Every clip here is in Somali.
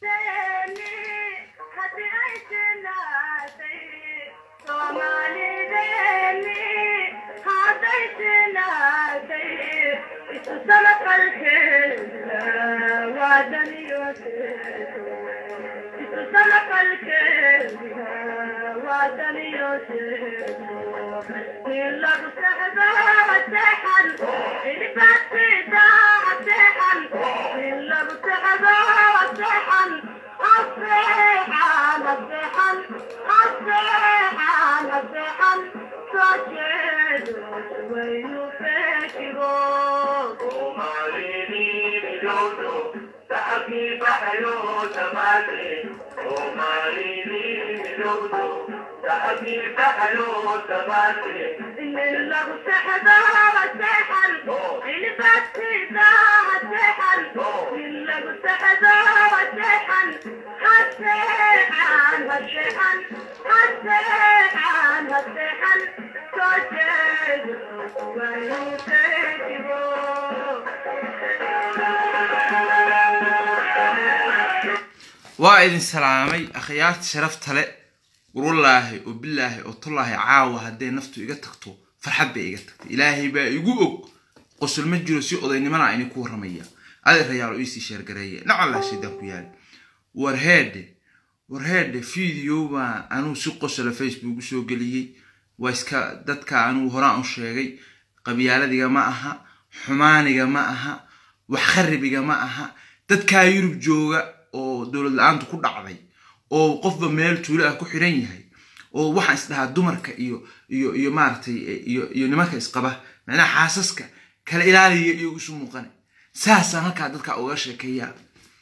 waa idin salaamay akhyaarta sharafta le warwallaahi oo bilaahi oo tullaahi caawa hadday naftu iga tagto farxad bay iga tagtay ilaahay baa igu og qosol ma jiro si odaynimana ini ku warramaya adeer rayaalo iisii sheergareeye nacallaa shaydaan ku yaali warheedhe warheedhe video baa anuu si qosola facebook u soo geliyey waa iska dadka anuu horaan u sheegay qabyaaladiga ma aha xumaaniga ma aha wax kharibiga ma aha dadkaa yurub jooga oo dowlad la-aantu ku dhacday oo qofba meel tuulo ah ku xiran yahay oo waxaan isdhahaa dumarka iyo iyo iyo maaragtay iyo iyo nimanka isqaba macnaha xaasaska kala ilaaliya iyo isu muuqane saasaan halkaa dadka uga sheekeeyaa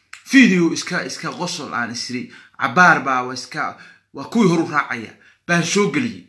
video iska iska qosol aan isiri cabaar baa waa iska waa kuwii horu raacaya baan soo geliyey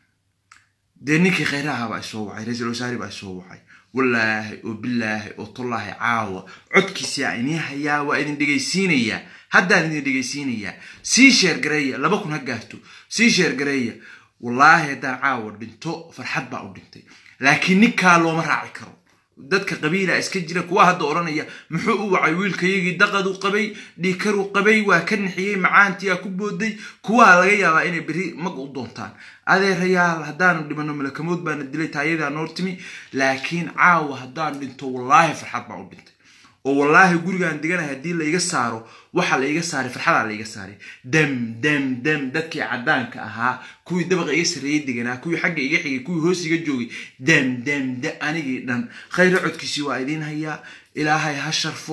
dee ninkii khayraha baa isoo wacay ra-iisul wasaari baa isoo wacay wallaahi oo bilaahi oo tullaahi caawa codkiisaa inii hayaa waa idin dhegaysiinayaa haddaan idin dhegaysiinayaa sii sheergareeya laba kun ha gaarto sii sheergareeya wallaahi haddaan caawa dhinto farxad baa u dhintay laakiin ninkaa looma raaci karo dadka qabiila iska jira kuwa hadda odhanaya muxuu u wacay wiilkayagii daqaduu qabay dhiikaruu qabay waa ka nixiyey macaantiyaa ku booday kuwaa laga yaabaa inay beri mag u doontaan adeerayaal haddaanu dhimano malakamood baana dilay taayadaa noor timi laakiin caawa haddaan dhinto wallaahi farxad baa u dhintay oo wallaahi gurigaan deganahay haddii laiga saaro waxa laiga saaray farxadaa laiga saaray dam dam dam dadkii caddaanka ahaa kuwii dabaqa iga sarreeyey deganaa kuwii xagga iga xigay kuwii hoos iga joogay dam dam da anigii dhan khayro codkiisii waa idiin hayaa ilaahay ha sharfo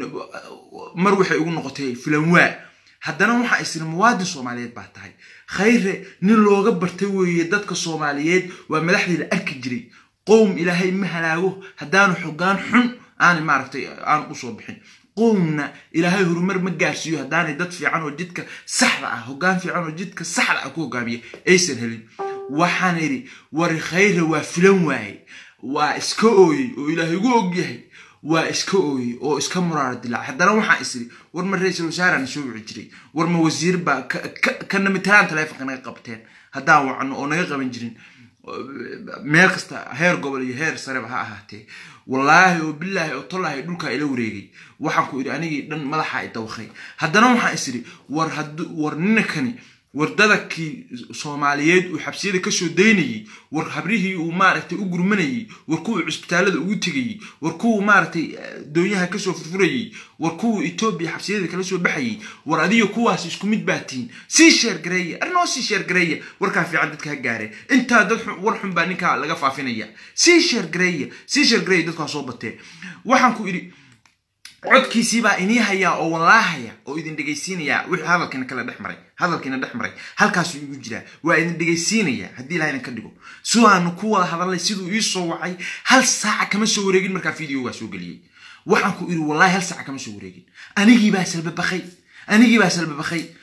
mar waxay ugu noqotay filanwaa haddana waxaa isiri muwaadin soomaaliyeed baa tahay khayre nin looga bartay weeye dadka soomaaliyeed waa madaxdii la arki jiray qowm ilaahay ma halaago haddaanu xogaan xun aanay maaragtay aanu usoo bixin qowmna ilaahay horumar ma gaarsiiyo haddaanay dad fiican oo jidka saxda ah hoggaan fiican oo jidka saxda ah ku hogaamiya aysan helin waxaan idhi wari khayre waa filan waaye waa iska ooyey oo ilaahay ugu ogyahay waa iska ooyey oo iska muraara dilaac haddana waxaa isiri war ma ra-iisul wasaarana soo wici jiray war ma wasiir baa kana matalaan taleefonka naga qabteen haddaan wacno oo naga qaban jirin meel kasta heer gobol iyo heer sareba ha ahaatee wallaahi oo bilaahi oo tollaahi dhulkaa ila wareegay waxaan ku idhi anigii dhan madaxa i dawakay haddana waxaan is idhi war war ninakani war dadakii soomaaliyeed uu xabsiyada kasoo daynayey war habrihii uu maaragtay u gurmanayey war kuwuu cisbitaalada ugu tegayey war kuwuu maaragtay doonyaha kasoo furfurayey war kuwuu etoobiya xabsiyada kala soo baxayey war adiga kuwaas isku mid baa tihiin sii sheergareeya arrinoo sii sheergareeya warkaa fiican dadka ha gaareen intaa dad war xun baa ninkaa laga faafinaya sii sheergareeya sii sheergareeya dadkaa soo batee waxaan ku idhi codkiisii baa inii hayaa oo wallaahaya oo idin dhegaysiinayaa wixii hadalkiina kala dhex maray hadalkiina dhex maray halkaasuu igu jiraa waa idin dhegaysiinayaa haddii ilaha idin ka dhigo sidaanu ku wada hadalnay siduu ii soo wacay hal saaca kama soo wareegin markaa videogaa soo geliyey waxaan ku idhi wallahi hal saaca kama soo wareegin anigii baa salbabakay anigii baa salbabakay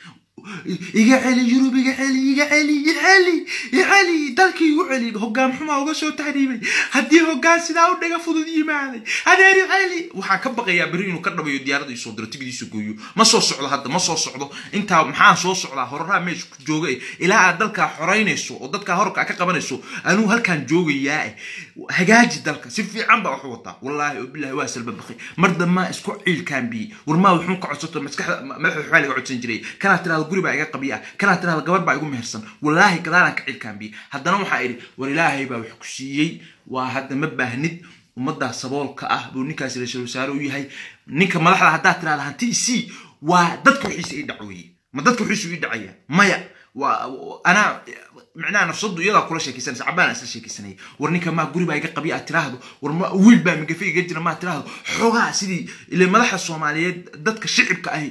iga celi yurub iga celi iga celi iga celi iga celi dalkii igu celi hoggaan xumaa uga soo tahriibay haddii hoggaan sidaa u dhaga fudud yimaaday adeer i celi waxaan ka baqayaa beri inuu ka dhabayo diyaaradda isoo diro tigdiisa gooyo ma soo socdo hadda ma soo socdo intaa maxaan soo socdaa horaraa meesha ku jooga eh. ilaa aad dalkaa xoraynayso oo dadkaa horka ka qabanayso anuu halkaan joogayaa eh. hagaaji dalka si fiican baa waxu wataa wallaahi oo bilaahi waa salba baqay mar dammaa isku ciilkaan biyey warmaa wuxuu ka codsato maskaxda madaxa waxbaa laga codsan jiray kanaa tirahda guri baa iga qabiya kanaa tirahda gabar baa igu mehersan wallaahi gadaalaan ka ciilkaan biyey haddana waxaa idhi war ilaahay baa wax ku siiyey waa hadda ma baahnid ummaddaa saboolka ah buu ninkaasi ra-iisul wasaare u yahay ninka madaxda haddaad tirahda hanti isii waa dadka wixiisa ii dhacweeye ma dadka wixiisu ii dhacaya maya waa anaa micnaha nafsadu iyadaa kula sheekaysanaysa cabaan isla sheekaysanaya war ninka maa guri baa iga qabiya aad tiraahdo war ma wiil baa migafe iga jira maa tiraahdo xoogaa sidii ile madaxa soomaaliyeed dadka shicibka ahi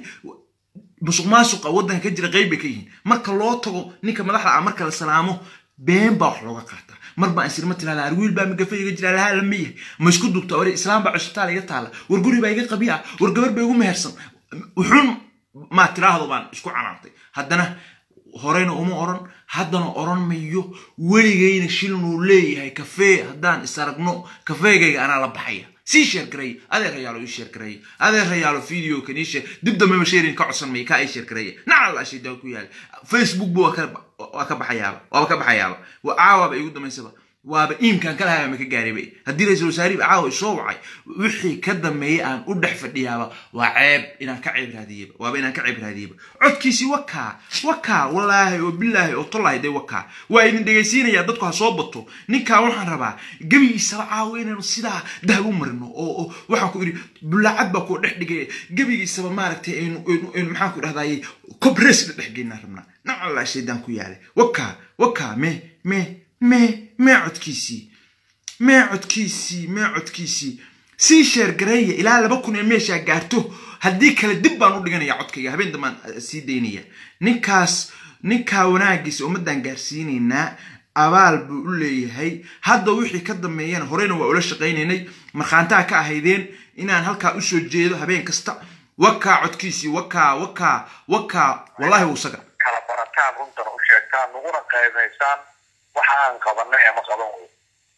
musuq maasuqa waddanka ka jira qeyb bay ka yihiin marka loo tago ninka madaxda ah marka la salaamo been baa wax looga qaataa mar baa insirma tirahda ar wiil baa migafe iga jira lahaa lama yahay ma isku dugta ore islaam baa cusbitaal iga taala war guri baa iga qabiya war gabar baa igu mehersan wuxuun maa tiraahdo baan isku canaantay haddana horeyna uma oran haddana oran mayo weligayna shilnuu leeyahay kafee haddaan is aragno kafeegayga anaa la baxaya sii sheergareeye adeer hayaalo ii sheergareeye adeer hayaalo video kan ii sheer dib dambeba sheerin ka codsan maya kaa ii sheergareeye nacal aa shaydaa ku yaala facebook bu waa ka waa ka baxayaaba waaba ka baxayaaba waa caawaaba igu dambaysaba waaba iimkaan kala haya ma ka gaariba haddii ra-iisul wasaarihi caawa isoo wacay wixii ka dambeeyey aan u dhex fadhiyaaba waa ceeb inaan ka ceeb raadiyeba waaba inaan ka ceeb raadiyeba codkiisii wakaa wakaa wallaahi oo bilaahi oo tollahi dee wakaa waa idin dhegaysiinayaa dadku ha soo bato ninkaa waxaan rabaa gebigiisaba caawa inaanu sidaa dahab u marino oo oo waxaan ku idhi bulaacad baa kuu dhex dhigay gebigiisaba maaragtay aynu aynu maxaan ku dhahdaayey cobres la dhex geynaa rabnaa nacallaa shaydaan ku yaalay wakaa wakaa me me mee mee codkiisii mee codkiisii mee codkiisii sii sheergareeya ilaa laba kun ee meeshaa gaarto haddii kale dib baan u dhiganaya codkayga habeen dambaan sii daynaya ninkaas ninkaa wanaagiisa ummaddan gaarsiinaynaa abaal buu u leeyahay hadda wixii ka dambeeyana horeyna waa ula shaqaynaynay markhaantaha ka ahaydeen inaan halkaa usoo jeedo habeen kasta wakaa codkiisii wakaa wakaa wakaa wallahi wuu saga kala barataan runtana u sheegtaan naguna qaybaysaan waxa aan qabanay ama qaban wey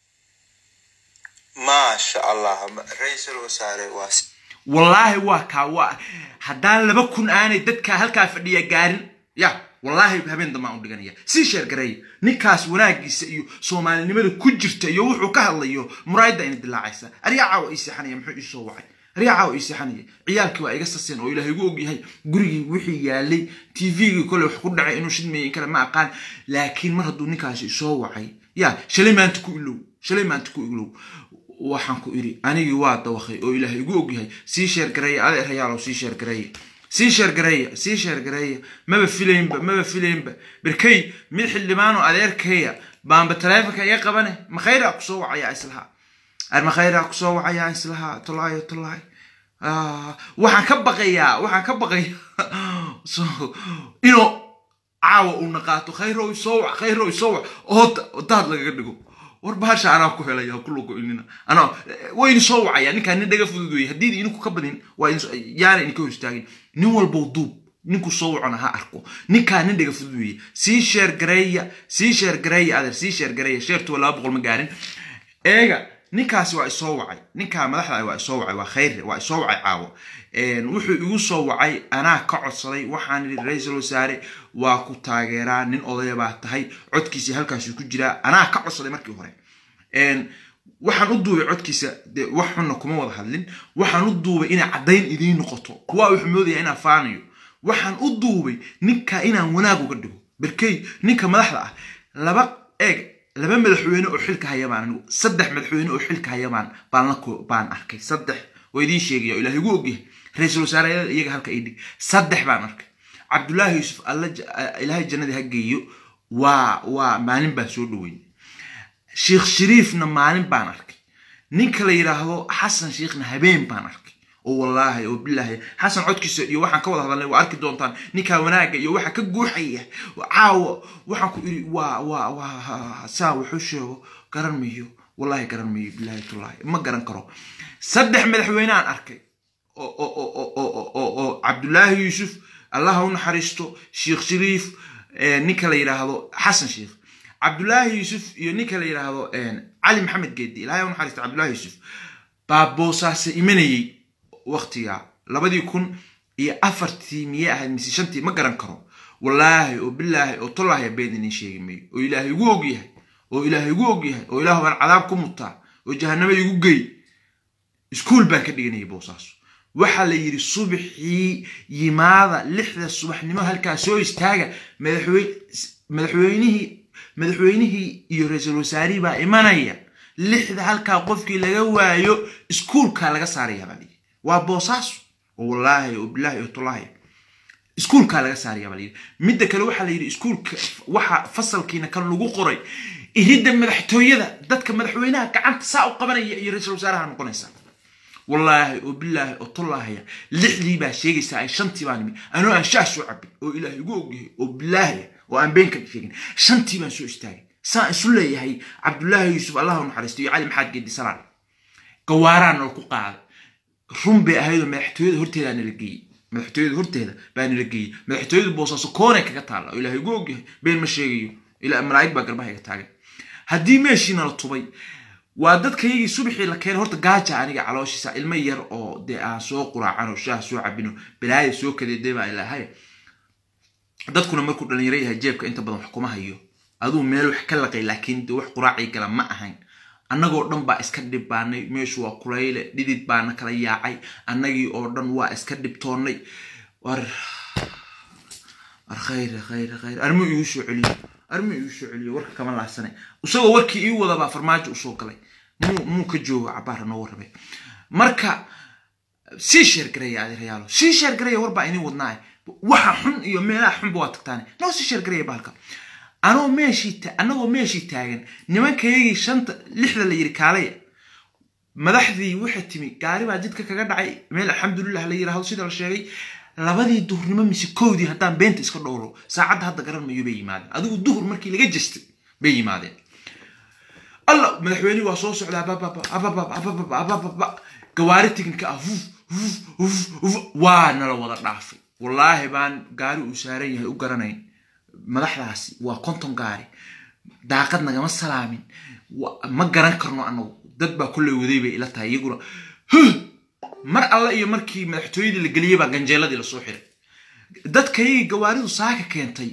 maasha allah ra-iisul wasaare waa wallaahi waa kaa waa haddaan laba kun aanay dadkaa halkaa fadhiya gaarin ya wallaahi habeen dambaan u dhiganaya sii sheergareeya ninkaas wanaagiisa iyo soomaalinimada ku jirta iyo wuxuu ka hadlayo muraayadda ina dilaacaysa aryaa caawa ii seexanaya muxuu ii soo wacay aryaa caawa ii seexanaya ciyaalkii waa iga saseen oo ilaahay igu ogyahay gurigii wixii yaalay tvgii kole wax ku dhacay inuu shidmeeyey in kale ma aqaan laakiin mar hadduu ninkaasi isoo wacay ya shalay maanta ku ilow shalay maanta ku ilow waxaan ku idhi anigii waa dawakay oo ilaahay igu ogyahay sii sheergareeya adeer hayaalow sii sheergareeya sii sheergareeya sii sheergareeya maba filaynba maba filaynba berkay mid xildhibaanoo adeerkaya baanba taleefonka iga qabane makhayraa kusoo wacayaa islaha ar makhayraa kusoo wacayaa islaha tolaayo tolaay waxaan ka baqayaa waxaan ka baqayaa so inuu caawa uuna qaato khayrow isoo wac khayrow isoo wac oo daad lagaga dhigo war bahasha anaa ku helaya ha kula go-inina anaa wayni soo wacaya ninkaan nin dhaga fudud weeye haddii idinku ka badin waa yaana idinka hor istaagin nin walbow duub ninku soo wacona ha arko ninkaan nin dhaga fudud weeye sii sheer gareeya sii sheer gareeya adeer sii sheer gareeya sheertuwa laba boqol ma gaarin eega ninkaasi waa isoo wacay ninkaa madaxda waa isoo wacay waa khayr waa isoo wacay caawo wuxuu igu soo wacay anaa ka codsaday waxaan idhi ra-iisul wasaare waa ku taageeraa nin odaya baa tahay codkiisii halkaasuu ku jiraa anaa ka codsaday markii hore waxaan u duubay codkiisa de wax xunna kuma wada hadlin waxaan u duubay inay caddayn idiin noqoto kuwaa wuxuu moodaya inaan faanayo waxaan u duubay ninka inaan wanaag uga dhigo berkey ninka madaxda ah laba eeg laba madaxweyne oo xilka hayabaan anigu saddex madaxweyne oo xilka hayabaan baan la baan arkay saddex waa idiin sheegaya oo ilahay igu ogyahay ra-iisul wasaareyada iyaga halka ii dhig saddex baan arkay cabdullaahi yuusuf alla ilaahay jannadii ha geeyo waa waa maalin baan soo dhaweyn sheekh shariifna maalin baan arkay ninka la yidhaahdo xasan sheekhna habeen baan arkay oo wallaahi oo bilaahi xasan codkiisa iyo waxaan ka wada hadalnay waa arki doontaan ninkaa wanaaga iyo waxa ka guuxaya caawa waxaan ku iri waa waa waa saa wuxuu sheego garan mayo wallaahi garan mayo bilaahi tullaahi ma garan karo saddex madaxweyne aan arkay oo oo oo oo oo oo cabdullaahi yuusuf allaha u naxariisto sheekh shariif ninka la yidhaahdo xasan sheekh cabdulaahi yuusuf iyo ninka la yidhaahdo cali maxamed geedi ilahay u naxariisto cabdulaahi yuusuf baa boosaase imanayey waktiga labadii kun iyo afartii miyay ahayd mise shantii ma garan karo wallaahi oo bilaahi oo tollaahi been idin sheegi mayo oo ilaahay igu og yahay oo ilaahay igu og yahay oo ilaahu baan cadaab ku mutaa oo jahanamo igu gey iskuol baan ka dhiganayay boosaaso waxaa la yidhi subaxii yimaada lixda subaxnimo halkaa soo istaaga madaxweynihii madaxweynihii iyo ra-iisul wasaarihii baa imanaya lixda halkaa qofkii laga waayo iskuolkaa laga saaraya baa layidhi waa boosaaso oo wallaahi oo bilaahi oo tollaahi iskuolkaa laga saaraya baa layidhi midda kale waxaa la yidhi iskuolka waxa fasalkiina kan lagu qoray iridda madaxtooyada dadka madaxweynaha gacanta saa u qabanaya iyo ra-iisul wasaaraha noqonaysa wallaahi oo bilaahi oo tollaahaya lixdii baa sheegaysaa ay shantii baan imi anoo aan shaah soo cabin oo ilaahay igu ogyahay oo bilaahi oo aan been ka sheegin shantii baan soo istaagay saan isu leeyahay cabdulaahi yuusuf allah u naxariisto iyo cali maxaad geedi salaan gawaaraan nala ku qaaday run bay ahaydoo madaxtooyada horteeda nala geeyey madaxtooyada horteeda baa nala geeyey madaxtooyada boosaaso koonay kaga taalla oo ilaahay igu ogyahay been ma sheegayo ilaa malaa'ig baa garbaha iga taagan haddii meeshiina la tubay waa dadkaygii subaxii la keenay horta gaaja aniga calooshiisa ilmo yar oo dee aan soo quraacan oo shaah soo cabino balaaya soo kadeeday baa ilaahay dadkuna markuu dhalinyaro yahay jeebka inta badan wax kuma hayo aduu meel wax ka laqay laakiin de wax quraacii gala ma ahayn annagoo dhan baa iska dhibbaanay meeshu waa kulayle dhidid baana kala yaacay annagii oo dhan waa iska dhibtoonnay war war khayr khayr khayr armu igu soo celiyo armu igu soo celiyo warka kama laasane isagoo warkii ii wadabaa farmaajo usoo galay muu muu ka joogo cabaara noo warramay marka sii sheergareeya adeerayaalo sii sheergareeya warbaa inin wadnaa waxa xun iyo meelaha xunba waa tagtaane noo sii sheergareeya bahalka anoo meeshii annagoo meeshii taagan nimankayagii shanta lixda la yidhi kaalaya madaxdii waxay timi gaari baa jidka kaga dhacay meel alxamdulilah la yidhaahdo sida la sheegay labadii duhurnimo mise kowdii haddaan beenta iska dhowro saacadda hadda garan mayo bay yimaadeen adigu duhur markii laga jestay bay yimaadeen alla madaxweynihii waa soo socdaa bababa gawaari tiginka ah waa nala wada dhaafay wallaahi baan gaari uu saaran yahay u garanayn madaxdaasi waa konton gaari daaqad nagama salaamin ma garan karno anagu dad baa kolley waday bay ila tahay iyaguna mar alle iyo markii madaxtooyadii la geliyey baa ganjeeladii lasoo xiray dadkaygii gawaaridu saaka keentay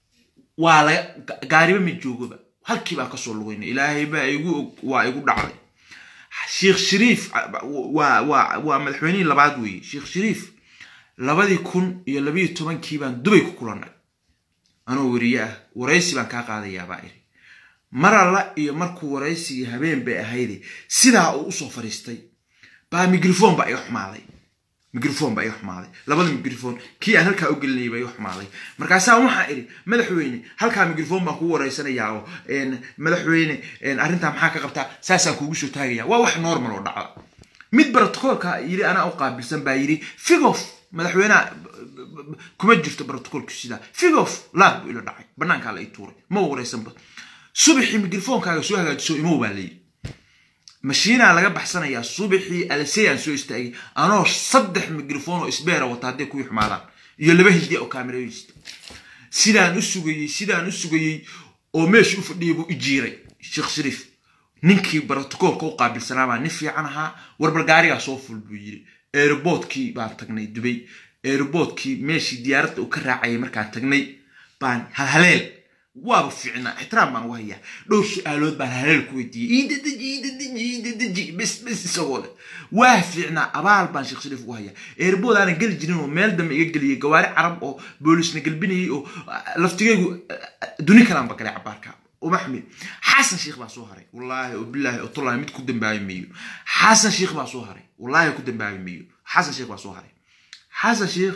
waa laga gaariba ma joogoba halkii baan kasoo lugaynay ilaahay baa igu og waa igu dhacday sheekh shariif waa waa waa madaxweynihii labaad weeye sheekh shariif labadii kun iyo labayo tobankii baan dubay ku kulannay anoo weriye ah waraysi baan kaa qaadayaa baa iri mar alla iyo markuu waraysigii habeen bay ahayde sidaa uu usoo fadhiistay baa migrofon baa iga xumaaday migrofon baa iga xumaaday labada migrofon kii aan halkaa u gelinayay baa iga xumaaday markaasaa waxaa idhi madaxweyne halkaa migrofon baan kugu waraysanayaa oo madaxweyne arrintaa maxaa ka qabtaa saasaan kuugu soo taagaya waa wax normal oo dhacda mid brotocoolka yiri anaa u qaabilsan baa yidhi figof madaxweyneha kuma jirto brotocoolku sidaa figof laad buu ila dhacay banaankaa la ii tuuray ma waraysanba subaxii migrofoonkaaga soo hagaajiso imow baa layidhi mashiinaa laga baxsanayaa subaxii alseyaan soo istaagay anoo saddex migrofon oo isbeera wata hadday kuwii xumaadaan iyo laba hindi oo kaameraysta sidaan u sugayey sidaan u sugayey oo meesha u fadhiyay buu ijiiray sheekh shariif ninkii brotocoolka u qaabilsanaa baa nin fiican ahaa warbal gaarigaa soo ful buu yiri aeroboortkii baan tagnay dubay aeroboortkii meeshii diyaaradda uu ka raacayay markaan tagnay baan halhaleel waaba fiicnaa ixtiraam baan ugu hayaa dhowr su-aalood baan halhaleel ku weydiiyey iidadeji iidadeji iidadeji bes bes isagoo leh waa fiicnaa abaal baan sheekh shariif ugu hayaa airbood aanan geli jirin oo meel dambe iga geliyey gawaari carab oo boolisna gelbinayay oo laftigaygu duni kalaan ba galay cabaarka ومحمد حسن شيخ بaa soo haray والله وبالله والله mid ku dambaabi mayo حسن شيخ baa soo haray والله ku dambaabi mayo حسن شيخ baa soo haray حسن شيخ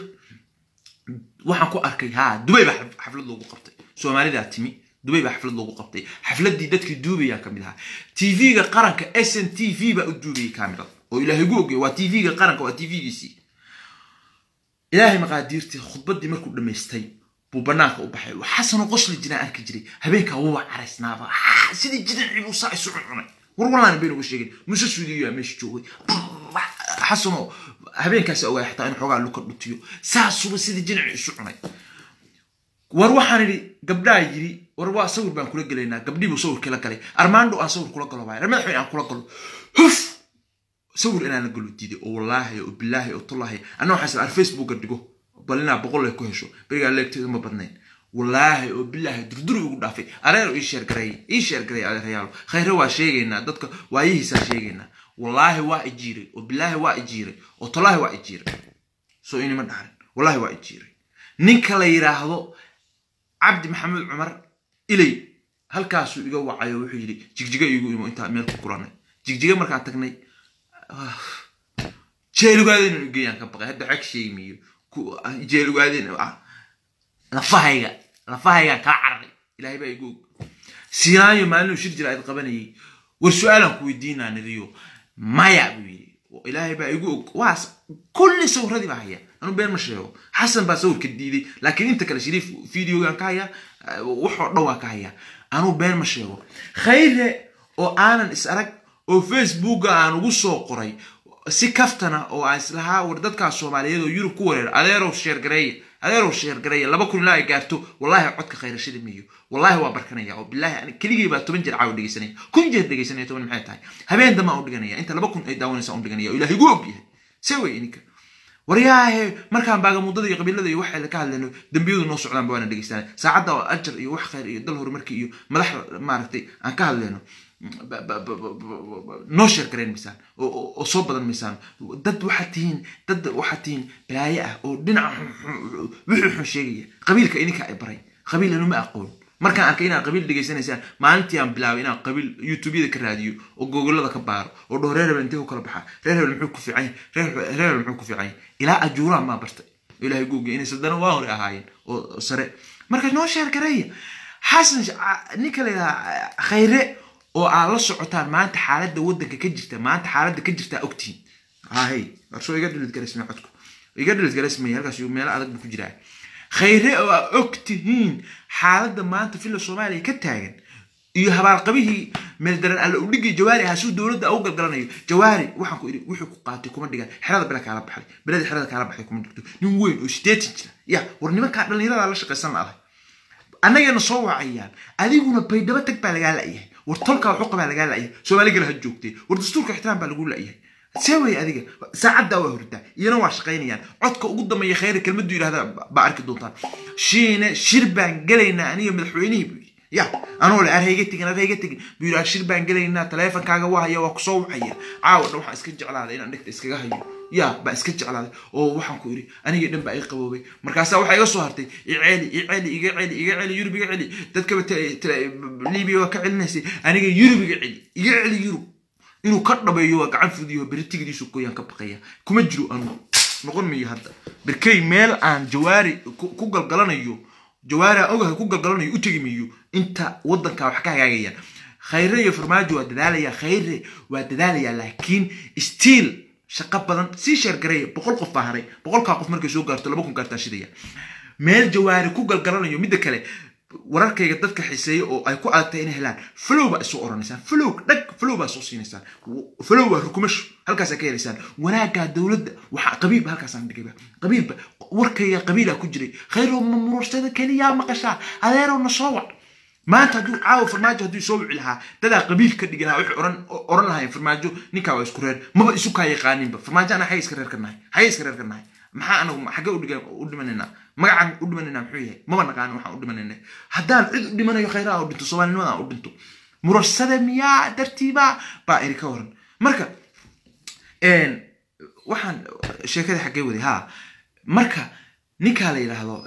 waxaan ku arkay ha dubay baa xaflad loogu qabtay soomaalidaa timi dubay baa xaflad loogu qabtay xafladii dadkii duubayaan ka mid ahaa tv-ga qaranka s n t v baa u duubayay kamirada oo ilaahay gu ogay waa tv-ga qaranka waa tv-giisii ilaahay maqaadiirtii khudbaddii markuu dhammaystay buu banaanka u baxay xasanoo qosli jiraan arki jiray habeenkaa wuba caraysnaaba sidii jidacii buu saa isu cuncunay war wallaana bayna uga sheegin muse suudiyaa meesha joogay xasanoo habeenkaas ogaay xataa in xoogaa luka dhutiyo saasuba sidii jinaci isu cunay war waxaan idhi gabdhaa yiri war waa sawir baan kula gelaynaa gabdhiibuu sawirkii la galay armaando aan sawir kula galo baay madaxweyne aan kula galo huf sawir inaan la galo diiday oo wallaahi oo bilaahi oo tullaahi anna waxaan isla ar facebooka dhigo bal inaa boqol ay ku hesho berigaa leegteedu ma badnayn wallaahi oo bilaahi durduri ugu dhaafay areer ii sheergareey ii sheergareey adeerayaalo khayre waa sheegaynaa dadka waayihiisaa sheegaynaa wallaahi waa ijiiray oo bilaahi waa ijiiray oo tullaahi waa ijiiray soo inima dhaxrin wallaahi waa ijiiray ninka la yidhaahdo cabdi maxamed cumar ilay halkaasuu iga wacayo wuxuu yidhi jigjiga igu imo intaa meel ku kulanay jigjiga markaan tagnay jeelugaadeen geeyaan ka baqay hadda xag sheegmiyo jeelugaadeen lafahayga lafahaygaan kaa cararay ilaahay baa igu og sinaayo maalinuu shir jira ayd qabanayay war su-aalaan ku weydiinaa nidiyo maya buu yidhi ilaahay baa igu og waas kulli sawradii baa haya anu been ma sheego xasan baa sawirka diiday laakiin inta kale shariif videogan ka haya waxoo dhan waa ka haya anuu been ma sheego khayre oo aanan is arag oo facebooka aan ugu soo qoray si kaftana oo aan islahaa war dadkaas soomaaliyeed oo yurub ku wareer adeerow sheergareeya adeerow sheergareeya laba kun ilaa ay gaarto wallaahi codka khayrashada miyo wallaahi waa barkanaya oo bilaahi ani keligii baa toban jeer caawa dhegeysanaya kun jeer dhegeysanaya toban maxay tahay habeen dambaan u dhiganaya inta laba kun ay daawanaysa u dhiganaya oo ilaahay igu og yahay see wey ininka waryaahe markaan baagamuddada iyo qabiilada iyo waxay ka hadlayno dembiyadu noo socdaan ba waana dhegeystanay saacadda oo ajar iyo wax khayr iyo dal horumarki iyo madax maaragtay aan ka hadlayno noo sheer garayn maysaan oo soo badan maysaan dad waxaad tihiin dad waxaad tihiin balaaye ah oo dhinaca wixii xun sheegaya qabiilka idinka ay baray qabiil inuma aqoon markaan arkay inaad qabiil dhegeysanaysaan maalintii aan bilaabay inaan qabiil youtubeyada ka raadiyo oo googolada ka baaro oo dhaho reer hebel intee ku kala baxaa reer hebel muxuu ku fiican yahay reer hebel muxuu ku fiican yahay ilaa ajuuraan maa bartay ilaahay googa inay sadana waa hore ahaayeen oo sare marka noo sheer gareeya xasan ninka la yidhaha khayre oo aad la socotaan maanta xaaladda waddanka ka jirta maanta xaaladda ka jirtaa ogtihiin hahay warsoo iga dhilid garesmay codku iga dhilid garesmay halkaas meelo adag buu ku jiraa khayre oo aad ogtihiin xaaladda maanta filla soomaaliya ka taagan iyo habaalqabihii meeldaran alla u dhigay jawaari ahaa suu dowladda u galgalanayo jawaari waxaan ku idhi wuxuu ku qaatay kuma dhigan xerada bela kaala baxday belada xerada kaala baxday kuma dhigto nin weyn oo sideetan jira ya war nimankaa dhallinyarada la shaqaysan la'aday annagana soo wacayaan adiguna baydhabo tag baa lagaa la'yahay war tolkaa xuqa baa lagaa la'yahay soomaali gala ha joogtee war dastuurka ixtiraam baa lagu la'yahay see wey adiga saacaddaa waa hurdaa iyana waa shaqaynayaan codka ugu dambeeya khayra kelmaddu yidhahda baa arki doontaan shiine shir baan gelaynaa aniga madaxweynihii buu yidhi ya anoo le arhayga tegin arhayga tegin buu yidhi shir baan gelaynaa taleefonkaaga waa haya waa kusoo wacaya caawa dhan waxaan iska jeclaaday inaan dhegta iskaga hayo ya baa iska jeclaaday oo waxaan ku idhi anigii dhan baa ii qaboobay markaasaa waxaa iga soo hartay iceeli iceeli iga celi iga celi yurub iga celi dadkaba libiya waa ka celinaysay aniga yurub iga celi iga celi yurub inuu ka dhabeeyo waa gacan fudiyo beritigdiisu goyaan ka baqaya kuma jiro anu noqon mayo hadda berkey meel aan jawaari ku galgalanayo jawaari aan ogahay ku galgalanayo u tegi mayo inta waddanka wax ka hagaagayaan khayre iyo farmaajo waa dadaalaya khayre waa dadaalaya laakiin stiil shaqo badan sii sheergareeya boqol qof baa haray boqolkaa qof markay soo gaarto laba kun gaartaa shidaya meel jawaari ku galgalanayo midda kale wararkayga dadka xiseeya oo ay ku adagtay inay helaan flow baa isoo oranaysaan flow dhag flow baa soo siinaysaan flow waa rukumasho halkaasaa ka helaysaan wanaaggaa dowladda waxaa qabiilba halkaasaan dhigayba qabiilba warkayga qabiilaa ku jiray khayrow ma murursada keliyaa maqashaa adeerow na soo wac maanta hadduu caawa farmaajo hadduu soo wici lahaa dadaa qabiil ka dhigi lahaa waxay oran oran lahayn farmaajo ninkaa waa isku reer maba isu kaa yaqaaninba farmaajo ana xagga iska reer ka nahay xagga iska reer ka nahay maxaa anagu xagge udhiga u dhimanaynaa magacaan u dhimanaynaa muxuu yahay maba naqaano waxaan u dhimanayna haddaan cid u dhimanayo khayraha u dhinto soomaalinimada u dhinto murursada miyaa dartiiba baa iri ka waran marka waxaan sheekada xaggee waday ha marka ninkaa la yidhaahdo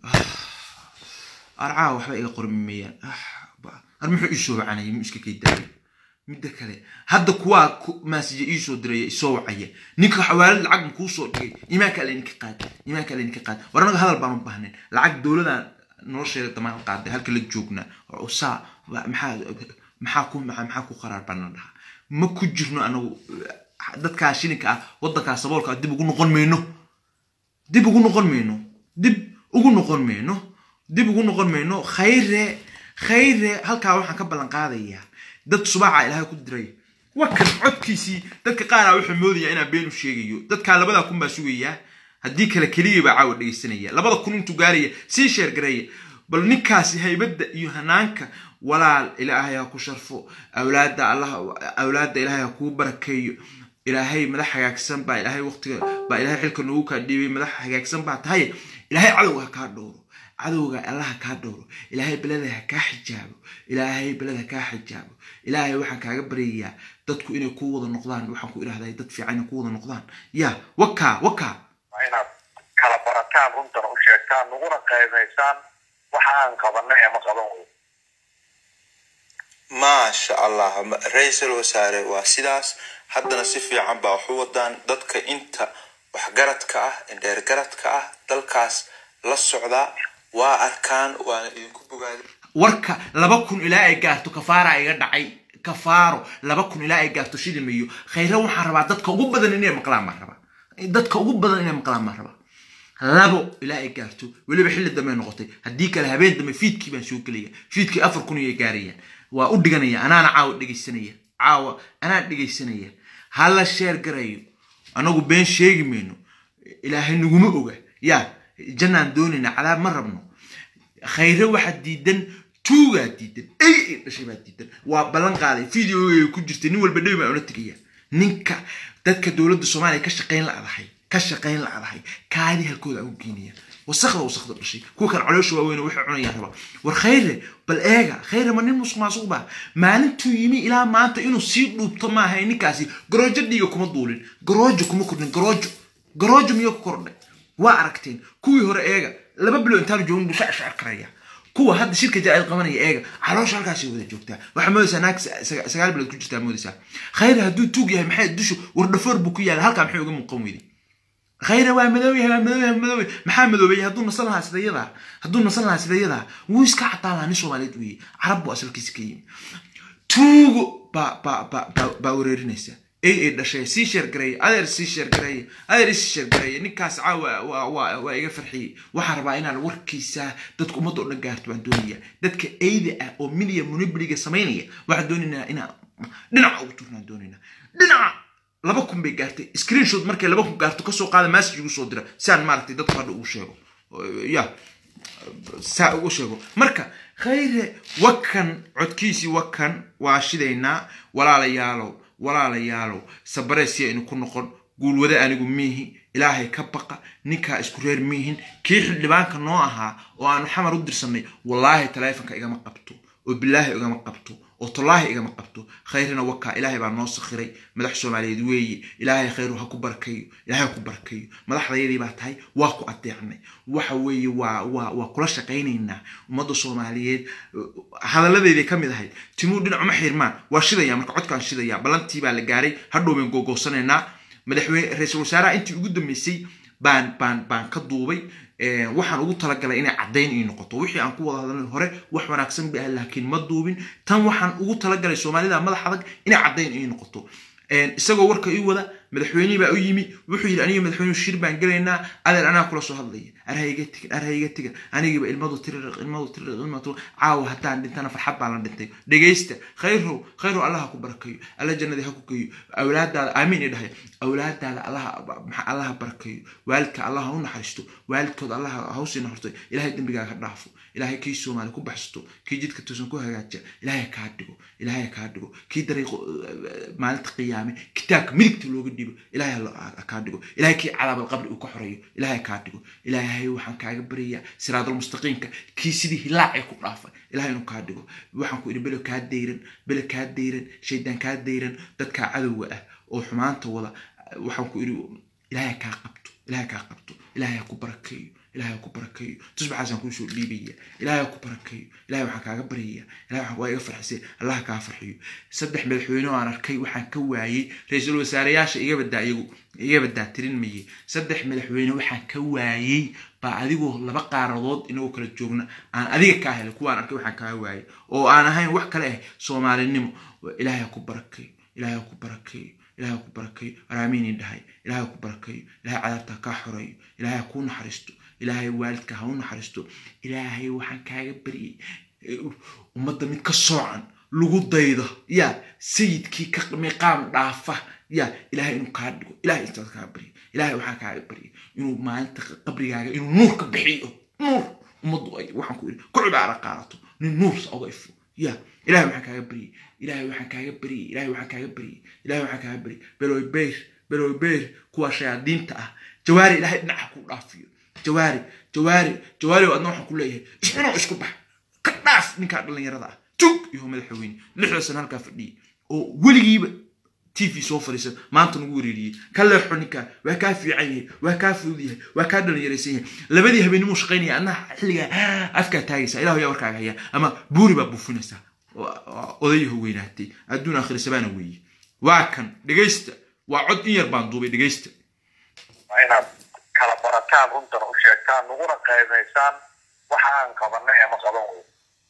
arcaa waxba iga qormimayaan ar muxuu iisoo wacanaya mu iska kay daayay midda kale hadda kuwaa maasija iisoo diraya isoo wacaya ninka xawaalad lacag makuu soo dhigay imaanka alle ninka qaad imaanka alle ninka qaad war anaga hadal baan u baahnayn lacag dowladaan nolosheeda damaan qaaday halka la joognaa saa maxaa maxaa ku maxaa ku qaraar baan la dhahaa ma ku jirno anagu dadkaa shilinka ah waddankaa saboolka ah dib ugu noqon mayno dib ugu noqon mayno dib ugu noqon mayno dib ugu noqon mayno khayre khayre halkaa waxaan ka ballan qaadayaa dad subaaca ilaahay ku diray wakan codkiisii dadka qaaraa wuxuu moodayaa inaan been u sheegayo dadkaa labada kun baa sugayaa haddii kale keliya baa caawa dhegaysanaya labada kun intuu gaaraya sii sheergareeya bal ninkaasi haybadda iyo hanaanka walaal ilaahay ha ku sharfo awlaadda allah awlaadda ilaahay ha kuu barakeeyo ilaahay madax hagaagsan baa ilaahay waqtiga baa ilaahay xilka noogu kaa dhiibay madax hagaagsan baa tahay ilaahay cadowga ha kaa dhowro cadowga allah ha kaa dhowro ilaahay beleda ha kaa xijaabo ilaahay beleda ha kaa xijaabo ilaahay waxaan kaaga baryayaa dadku inay ku wada noqdaan waxaan ku idhahdaa dad fiican inay ku wada noqdaan ya wakaa wakaa waa inaad kala barataan runtana u sheegtaan naguna qaybaysaan waxa aan qabanay ama qaban weyno maasha allah ma- ra-iisul wasaare waa sidaas haddana si fiican baa waxu wadaan dadka inta waxgaradka ah indheergaradka ah dalkaas la socdaa waa arkaan waana idinku bogaada warka laba kun ilaa ay gaarto kafaara iga dhacay kafaaro laba kun ilaa ay gaarto shilimayo khayre waxaan rabaa dadka ugu badan inay maqlaan baan rabaa dadka ugu badan inay maqlaan baan rabaa labo ilaa ay gaarto weliba xilli dambe noqotay haddii kale habeen dambe fiidkii baan soo gelaya fiidkii afar kun iyay gaarayaan waa u dhiganaya anaana caawa dhegaysanaya caawa anaan dhegaysanaya ha la sheer garayo anagu been sheegi mayno ilaahay naguma oga yaa jannaan doonayna cadaab ma rabno khayre waxaa diidan tuugaa diidan ey ay dhashay baa diidan waa ballan qaaday videoga ku jirtay nin walba dhewi baa ula tegaya ninka dadka dowladda soomaaliya ka shaqayn la'dahay ka shaqayn la'dahay kaadi halkooda aan u geynaya wasakda wasakda dhashay kuwa kan caloosha waaweyn waxay cunayaan raba war khayre bal eega khayre ma nin musuq maasuq baa maalintuu yimi ilaa maanta inuu sii dhuubto maahay ninkaasi garoojo dhiiga kuma duulin garoojo kuma kordhin garoojo garoojo miyuu ku kordhay waa aragteen kuwii hore eega laba bilo intaanu joogin buu shacshacr karaya kuwa hadda shirka jaa-id qabanaya eega caloosha halkaasay wada joogtaa waxaa moodaysaa naag sa- sagaal bilood ku jirtaa moodaysaa khayre hadduu tuug yahay maxay dushu wardhafoor buu ku yaala halkaa maxay uga muuqan weyday khayre waa madow yahay waa madow yahay madow yahay maxaa madoobeeyay hadduu nasan lahaa sida yadaa hadduu nasan lahaa sida yadaa wuu iska cataan lahaa nin soomaaliyeed weeye carab buu asalkiisa ka yimi tuugo baa baa baa baa baa wareerinaysa ay ay dhashay sii sheergareeye adeer sii sheergareeye adeer isii sheergareeye ninkaas caawa waa waa waa iga farxiyey waxaan rabaa inaan warkiisa dadka ummadda oo dhan gaarto baan doonaya dadka eyda ah oo midiya monobliga samaynaya waxaan doonaynaa inaan dhinaca ugu turnaan doonaynaa dhinaca laba kun bay gaartay screenshot markay laba kun gaarto kasoo qaada message ugu soo dira si aan maaragtay dadku hadha ugu sheego ya saa ugu sheego marka khayre wakan codkiisii wakan waa shidaynaa walaalayaalow walaalayaalow sabareesii aynu ku noqon guulwade anigu miihi ilaahay ka baqa ninkaa isku reer miihin kii xildhibaanka noo ahaa oo aanu xamar u dirsanay wallaahi taleefonka igama qabto oo bilaahi igama qabto oo tallaahi igama qabto khayrina wakaa ilaahay baa noo sakhiray madax soomaaliyeed weeye ilaahay khayru ha ku barkayo ilaahay ha ku barkayo madaxdayadii baa tahay waa ku adeecnay waxa weeye waa waa waa kula shaqaynaynaa ummadda soomaaliyeed hadalladeeday ka mid ahayd timuu dhinacuma xirmaan waa shidaya marka codkaan shidaya ballantii baa la gaaray hadhow bayn googoorsanaynaa madaxweyne ra-iisul wasaaraha intii ugu dambeysay baan baan baan ka duubay waxaan ugu talagalay inay caddayn ii noqoto wixii aan ku wada hadalnay hore wax wanaagsan bay ah laakiin ma duubin tan waxaan ugu talagalay soomaalida madax adag inay caddayn ii noqoto isagoo warka ii wada madaxweynihii baa u yimi wuxuu yidhi aniga madaxweynuhu shir baan gelaynaa adeer anaa kula soo hadlaya arhayga tigan arhayga tigan anigiiba ilmadu tiriq ilmadu tiriq ilmadu caawa haddaan dhintana farxad baa la dhintay dhegaysta khayrow khayrow allah ha ku barakayo alla jannadii ha ku geeyo awlaadaada aamiin i dhahay awlaadaada allaha maxaa allaha barakayo waalidka allah ha u naxariisto waalidkood allah ha u sii naxariisto ilaahay dembigaaga ha dhaafo ilaahay kii soomaali ku baxsato kii jidka toosan ku hagaaja ilaahay kaa dhigo ilaahay kaa dhigo kii dariiqo maalinta qiyaame kitaabka midigta looga dhibo ilaahay ha kaa dhigo ilaahay kii cadaabal qabri uu ka xoreeyo ilaahay kaa dhigo ilaahay waxaan kaaga baryayaa siraadal mustaqiimka kii sidii hilaacee ku dhaafay ilaahay inuu kaa dhigo waxaan ku idhi belo kaa dayran belo kaa dayran shaydaan kaa dayran dadkaa cadowga ah oo xumaanta wada waxaan ku idhi ilaahay kaa qabto ilaahay kaa qabto ilaahay ha ku barakeeyo ilahay ha ku barakeeyo tusbaxaasaan kuusoo dhiibaya ilahay ha ku barakeeyo ilahay waxaan kaaga baryaya ilahay waxaan waa iga farxisay allah kaa farxiyo saddex madaxweyne oo aan arkay waxaan ka waayey ra-iisul wasaareyaasha iga badaa iyagu iga badaa tirin maye saddex madaxweyne waxaan ka waayey baa adigoo laba qaaradood inagoo kala joogna aan adiga kaa helay kuwaan arkay waxaan kaa waayey oo aan ahayn wax kale ah soomaalinimo ilahay ha ku barakeeyo ilahay ha ku barakeeyo ilahay ha ku barakeeyo araamiini dhahay ilahay ha ku barakeeyo ilahay cadaabta kaa xoreeyo ilahay ha kuu naxariisto ilaahay waalidka ha u naxariisto ilaahay waxaan kaaga baryay ummadda mid ka soocan lagu daydo ya sayidkii ka miqaam dhaafa ya ilaahay inuu kaa dhigo ilahay intaad kaa baryo ilahay waxaa kaaga barya inuu maalinta qabrigaaga inuu nuur ka bixiyo nuur ummaddu ay waxaan ku iri ku cibaaro qaadato nin nuursa oga ifo ya ilahay waxaan kaaga baryay ilahay waxaan kaaga baryay ilahay waxaan kaaga baryay ilahay waxaan kaaga baryay beloy beyr beloy beyr kuwa shayaadiinta ah jawaari ilahay dhinaca ku dhaafiyo jawaari jawaari jawaari adna waxaan ku leeyahay iscunoo isku bax ka dhaaf ninkaa dhallinyarada ah tug iyo madaxweyne lixda sana halkaa fadhiyay oo weligiiba t v soo fadhiisan maanta nagu wereeriyey ka leexo ninkaa waa kaa fiican yahay waa kaa fudud yahay waa kaa dhalinyaraysan yahay labadii habeenimuu shaqaynaya adna xilligaa afkaa taagaysa ilahu yaa warkaaga haya ama buuri baa buufinaysaa odayaho weynaatay adduun aakhiri sabaana weeye waa kan dhegaysta waa cod in yar baan duubay dhegaysta waa inaad kala barataan runtana u sheegtaan naguna qaybaysaan waxa aan qabanay ama qaban wey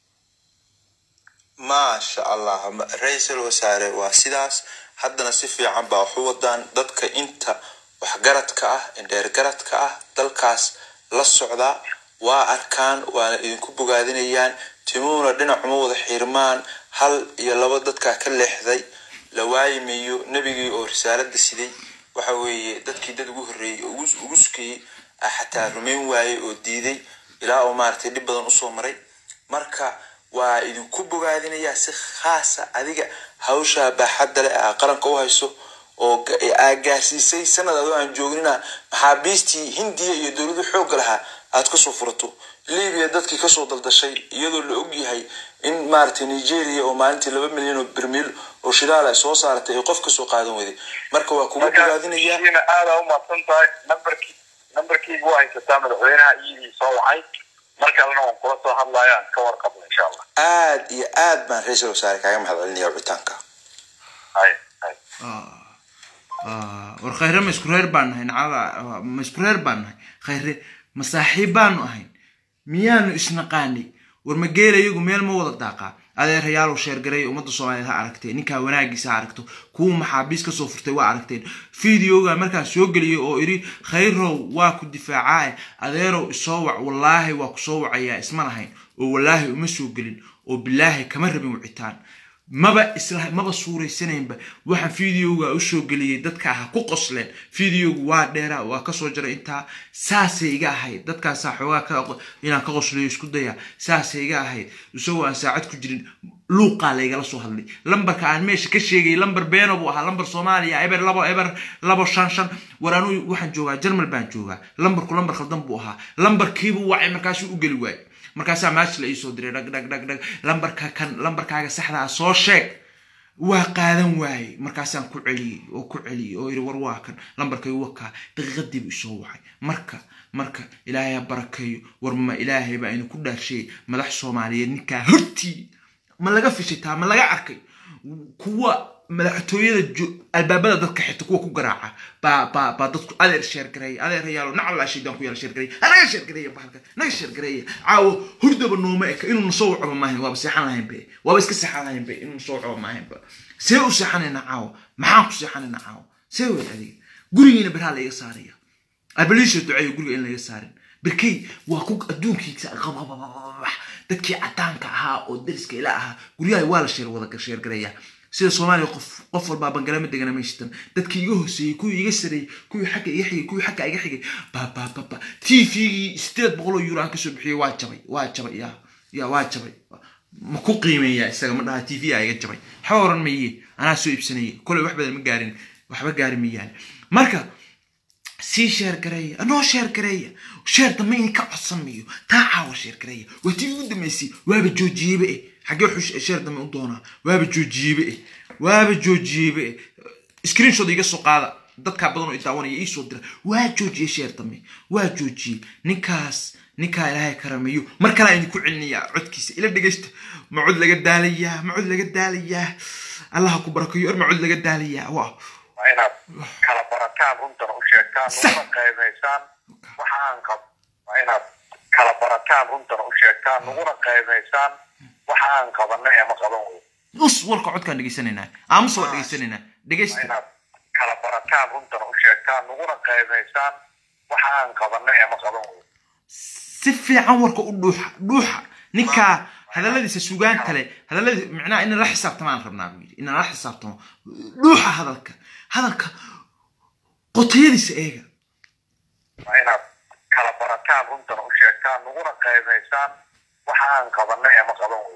maasha allah ra-iisul wasaare waa sidaas haddana si fiican baa waxu wadaan dadka inta waxgaradka ah indheergaradka ah dalkaas la socdaa waa arkaan waana idinku bogaadinayaan timuhuna dhinacuma wada xirmaan hal iyo laba dadkaa ka leexday la waayimayo nebigii oo risaalada siday waxa weeye dadkii dad ugu horreeyey oo ugu sukayey xataa rumayn waayey oo diiday ilaa oo maaragtay dhib badan usoo maray marka waa idinku bogaadinayaa si khaasa adiga hawshaa baaxadda leh aa qaranka u hayso oo aa gaarsiisay sanad adoo aan joognina maxaabiistii hindiya iyo dowladu xoogga lahaa aad kasoo furato libiya dadkii kasoo daldashay iyadoo la ogyahay in maaragtay nigeria oo maalintii laba milyan oo bermiil oo shidaal ay soo saaratay ay qof kasoo qaadan weyday marka waa kugu bogaadinayaa aada umahadsan tahay nambarkii nambarkiiga waa haysataa madaxweynaha iyadii soo wacay mar kalena waan kula soo hadlaya aan ka warqabno insha allah aad iyo aad baan ra-iisul wasaare kaaga mahad celinaya wicitaanka hay hay war khayre ma isku reer baan nahay nacada ma isku reer baan nahay khayre ma saaxiib baanu ahayn miyaanu isnaqaanay war ma geela iyagu meel ma wada daaqaa adeerayaalow sheergareey ummadda soomaaliyeed ha aragteen ninkaa wanaagiisa ha aragto kuwa maxaabiis kasoo furtay waa aragteen videoga markaan soo geliyay oo idhi khayrow waa ku difaacaae adeerow isoo wac wallaahi waa kusoo wacayaa isma lahayn oo wallaahi uma soo gelin oo bilaahi kama rabin wicitaan maba isla maba suuraysanaynba waxaan videoga usoo geliyey dadka aha ku qosleen videogu waa dheera waa kasoo jaray intaa saasay iga ahayd dadkaasaa xoogaa inaan ka qoslayo isku daya saasay iga ahayd isagoo aan saacad ku jirin luuqaa laygala soo hadlay lambarka aan meesha ka sheegay lambar beeno buu ahaa lambar soomaaliya eber labo eber labo shan shan war anuu waxaan joogaa jarmal baan joogaa lambarku lambar khaldan buu ahaa lambarkiibuu wacay markaasuu u geli waayey markaasaa maash la iisoo diray dhag dhag dhag dhag lambarka kan lambarkaaga saxdaa soo sheeg waa qaadan waayey markaasaan ku celiyey oo ku celiyey oo yidhi war waa kan lambarkay wakaa daqiiqadiibu isoo wacay marka marka ilaahay ha barakeeyo war ma ilaahay baa inu ku dhaarsheeyey madax soomaaliyeed ninkaa hortii ma laga fishitaa ma laga arkay kuwa madaxtooyada albaabada dadka xita kuwa ku garaaca baa baa baa dadku adeer sheergareeya adeer yaalo nacallaa shaydaan ku yaala sheergareeya anaga sheergareeya bahalka naga sheergareeya caawo hurdaba nooma eka inuu nasoo wacba maahayn waaba seexan lahayn be waaba iska seexan lahayn be inuu nasoo wacba maahayn ba see u seexanayna caawo maxaan ku seexanayna caawo see wey adiga gurigiina berhaa laiga saaraya abaliisha duceeyo guriga in laiga saarin berkey waa ku adduunkiisa qababababax dadkii cadaanka ahaa oo dariska ila ahaa guryaha waa la sheer wada sheergareeya sida soomaaliya qof qof walbaa bangalama degana mayshitan dadkii iga hooseeyey kuwii iga sareeyey kuwii xagga iga xigay kuwii xagga iga xigay babababa t v-gii sideed boqol oo euro aan kasoo bixiyey waa jabay waa jabay ya ya waa jabay ma ku qiimeeya isaga ma dhaha t v a iga jabay waxba oran maye anaa soo iibsanayay koley wax badan ma gaarin waxba gaari mayaan marka sii sheer gareeya anoo sheer gareeya sheer dambe in ka codsan mayo taa caawa sheer gareeya waa tii ugu dambeysay waaba joojiyeyba eh xaggee wuxuu sheer dambe u doonaa waaba joojiyeyba eh waaba joojiyeyba eh screenshot iga soo qaada dadkaa badan oo idaawanaya iisoo dira waa joojiyey sheer dambe waa joojiyey ninkaas ninkaa ilaahay karameeyo mar kalaa idinku celinayaa codkiisa ila dhegaysta ma cod laga daalayaa ma cod laga daalayaa allaha ku barakeeyo er ma cod laga daalayaa waa waa inaad kala barataan runtana u sheegtaan naguna qaybaysaan waxa aan qab waa inaad kala barataan runtana u sheegtaan naguna qaybaysaan waxa aan qabanay ama qaban wey us warka codkaan dhegaysanaynaa aamusa waa dhegaysanaynaa waa dhegaysta inaad kala barataan runtana u sheegtaan naguna qaybaysaan waxa aan qabanay ama qaban wey si fiican warka u dhuuxa dhuuxa ninkaa hadalladiisa sugaan kale hadalladii micnaha in la xisaabtamaan rabnaa buu yidhi in la xisaabtamo dhuuxa hadalka hadalka qotayadiisa eega waa inaad kala barataan runtana u sheegtaan naguna qaybaysaan waxa aan qabanay ama qaban weyno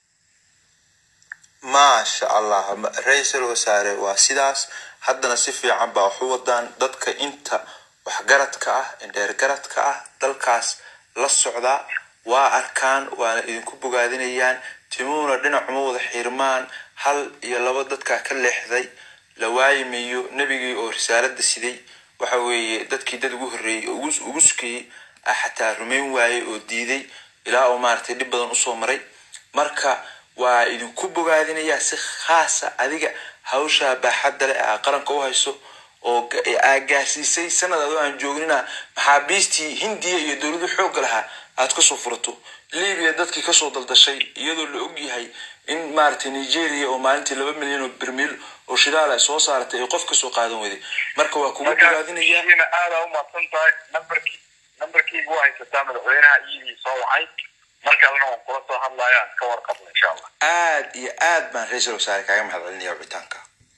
maasha allah ma- ra-iisul wasaare waa sidaas haddana si fiican baa waxu wadaan dadka inta waxgaradka ah indheergaradka ah dalkaas la socda waa arkaan waana idinku bogaadinayaan timuhuna dhinacuma wada xiirmaan hal iyo laba dadkaa ka leexday la waayimayo nebigii oo risaalada siday waxa weeye dadkii dad ugu horreeyey oo ugu ugu sukayey ah xataa rumayn waayey oo diiday ilaa uu maaragtay dhib badan usoo maray marka waa idinku bogaadinayaa si khaasa adiga hawshaa baaxadda leh aa qaranka u hayso oo ga- aa gaarsiisay sanad adoo aan joognina maxaabiistii hindiya iyo dowladu xoogga lahaa aad kasoo furato libiya dadkii kasoo daldashay iyadoo la ogyahay in maaragtay nigeria oo maalintii laba milyan oo bermiil oo shidaal ay soo saaratay ay qof kasoo qaadan weyday marka waa kugu bogaadinayaa markaina aada umahadsan tahay nambarkii nambarkiigu waa haysataa madaxweynaha iyadii soo wacay mar kalena waan kula soo hadlayaan ka warqabna insha allah aad iyo aad baan ra-iisul wasaare kaaga mahad celinaya wicitaanka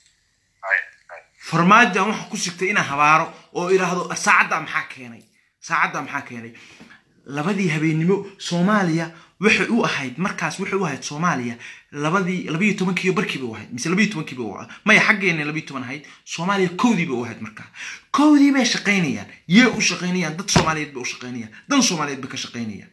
Hay, hay. farmaajoan waxaa ku sigtay inaan habaaro oo idhaahdo saacaddaa maxaa keenay saacaddaa maxaa keenay labadii habeennimo soomaaliya waxay u ahayd markaas waxay u ahayd soomaaliya labadii labayo tobankiiyo barkiiba u ahayd mise labayo tobankiiba u ahayd maya xaggeena labayo toban ahayd soomaaliya kowdiiba u ahayd markaa kowdii bay shaqaynayaan yee u shaqaynayaan dad soomaaliyeed bay u shaqaynayaan dan soomaaliyeed bay ka shaqaynayaan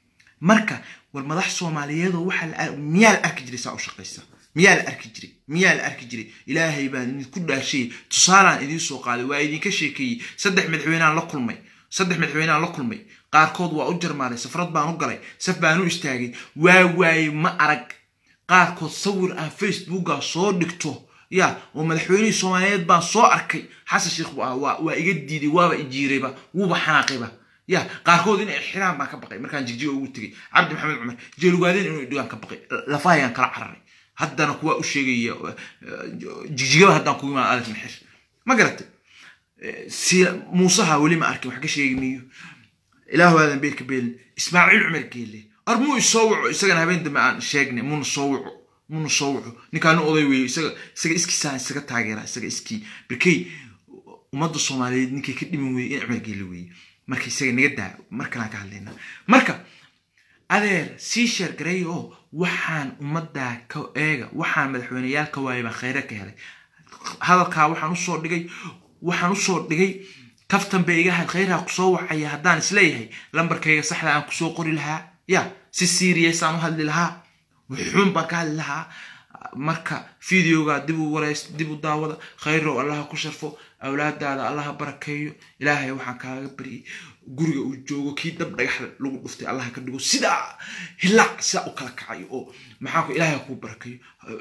marka war madax soomaaliyeedoo waxaa la ar- miyaa la arki jiray saa u shaqaysa miyaa la arki jiray miyaa la arki jiray ilaahay baan idinku dhaashayey tusaalaan idiin soo qaaday waa idinka sheekeeyey saddex madaxweynaan la kulmay saddex madaxweynaan la kulmay qaarkood waa u jarmaaday safrad baan u galay saf baan u istaagay waa waayey ma arag qaarkood sawir aan facebooka soo dhigto ya oo madaxweynihii soomaaliyeed baan soo arkay xasan sheekh waa waa waa iga diiday waaba ijiirayba wuuba xanaaqayba ya qaarkood inay xiraan baan ka baqay markaan jigjiga ugu tegay cabdi maxamed cumar jeelugaadeen inuu idhigaan ka baqay lafahayaan kala cararay haddana kuwa u sheegaya eh, jigjigaba haddaan kugu imaan adas maxir ma garatay Eh, si muusaha weli ma arkin wax ka sheegi miyo ilaahu aadan beerka beelin ismaaciil cumar geelle ar muu isoo waco isagana habeen dambe aan sheegnay muuna soo waco muuna soo waco ninkaanu oday weeye isaga isaga iskiisaan isaga taageera isaga iskii barkey ummadda soomaaliyeed ninkay ka dhimin weeye in cumar geelle weeye marka isaga naga daa markalaan ka hadlaynaa marka adeer sii sheer gareey oo waxaan ummaddaa ka eega waxaan madaxweyneyaal ka waayay baan khayre ka helay hadalkaa waxaan usoo dhigay waxaan usoo dhigay kaftan bay iga had khayraha kusoo wacaya haddaan isleeyahay lambarkayga saxda aan kusoo qori lahaa ya si serious aan u hadli lahaa wuxuun baan ka hadli lahaa marka videoga dib u wareys dib u daawada khayrow allaha ku sharfo awlaadaada allaha barakeeyo ilaahay waxaan kaaga baryay guriga uu joogo kii dab dhagax lagu dhuftay allaha ka dhigo sidaa hilaac sidaa u kala kacayo oo maxaa ku ilaahay kuu barakeeyo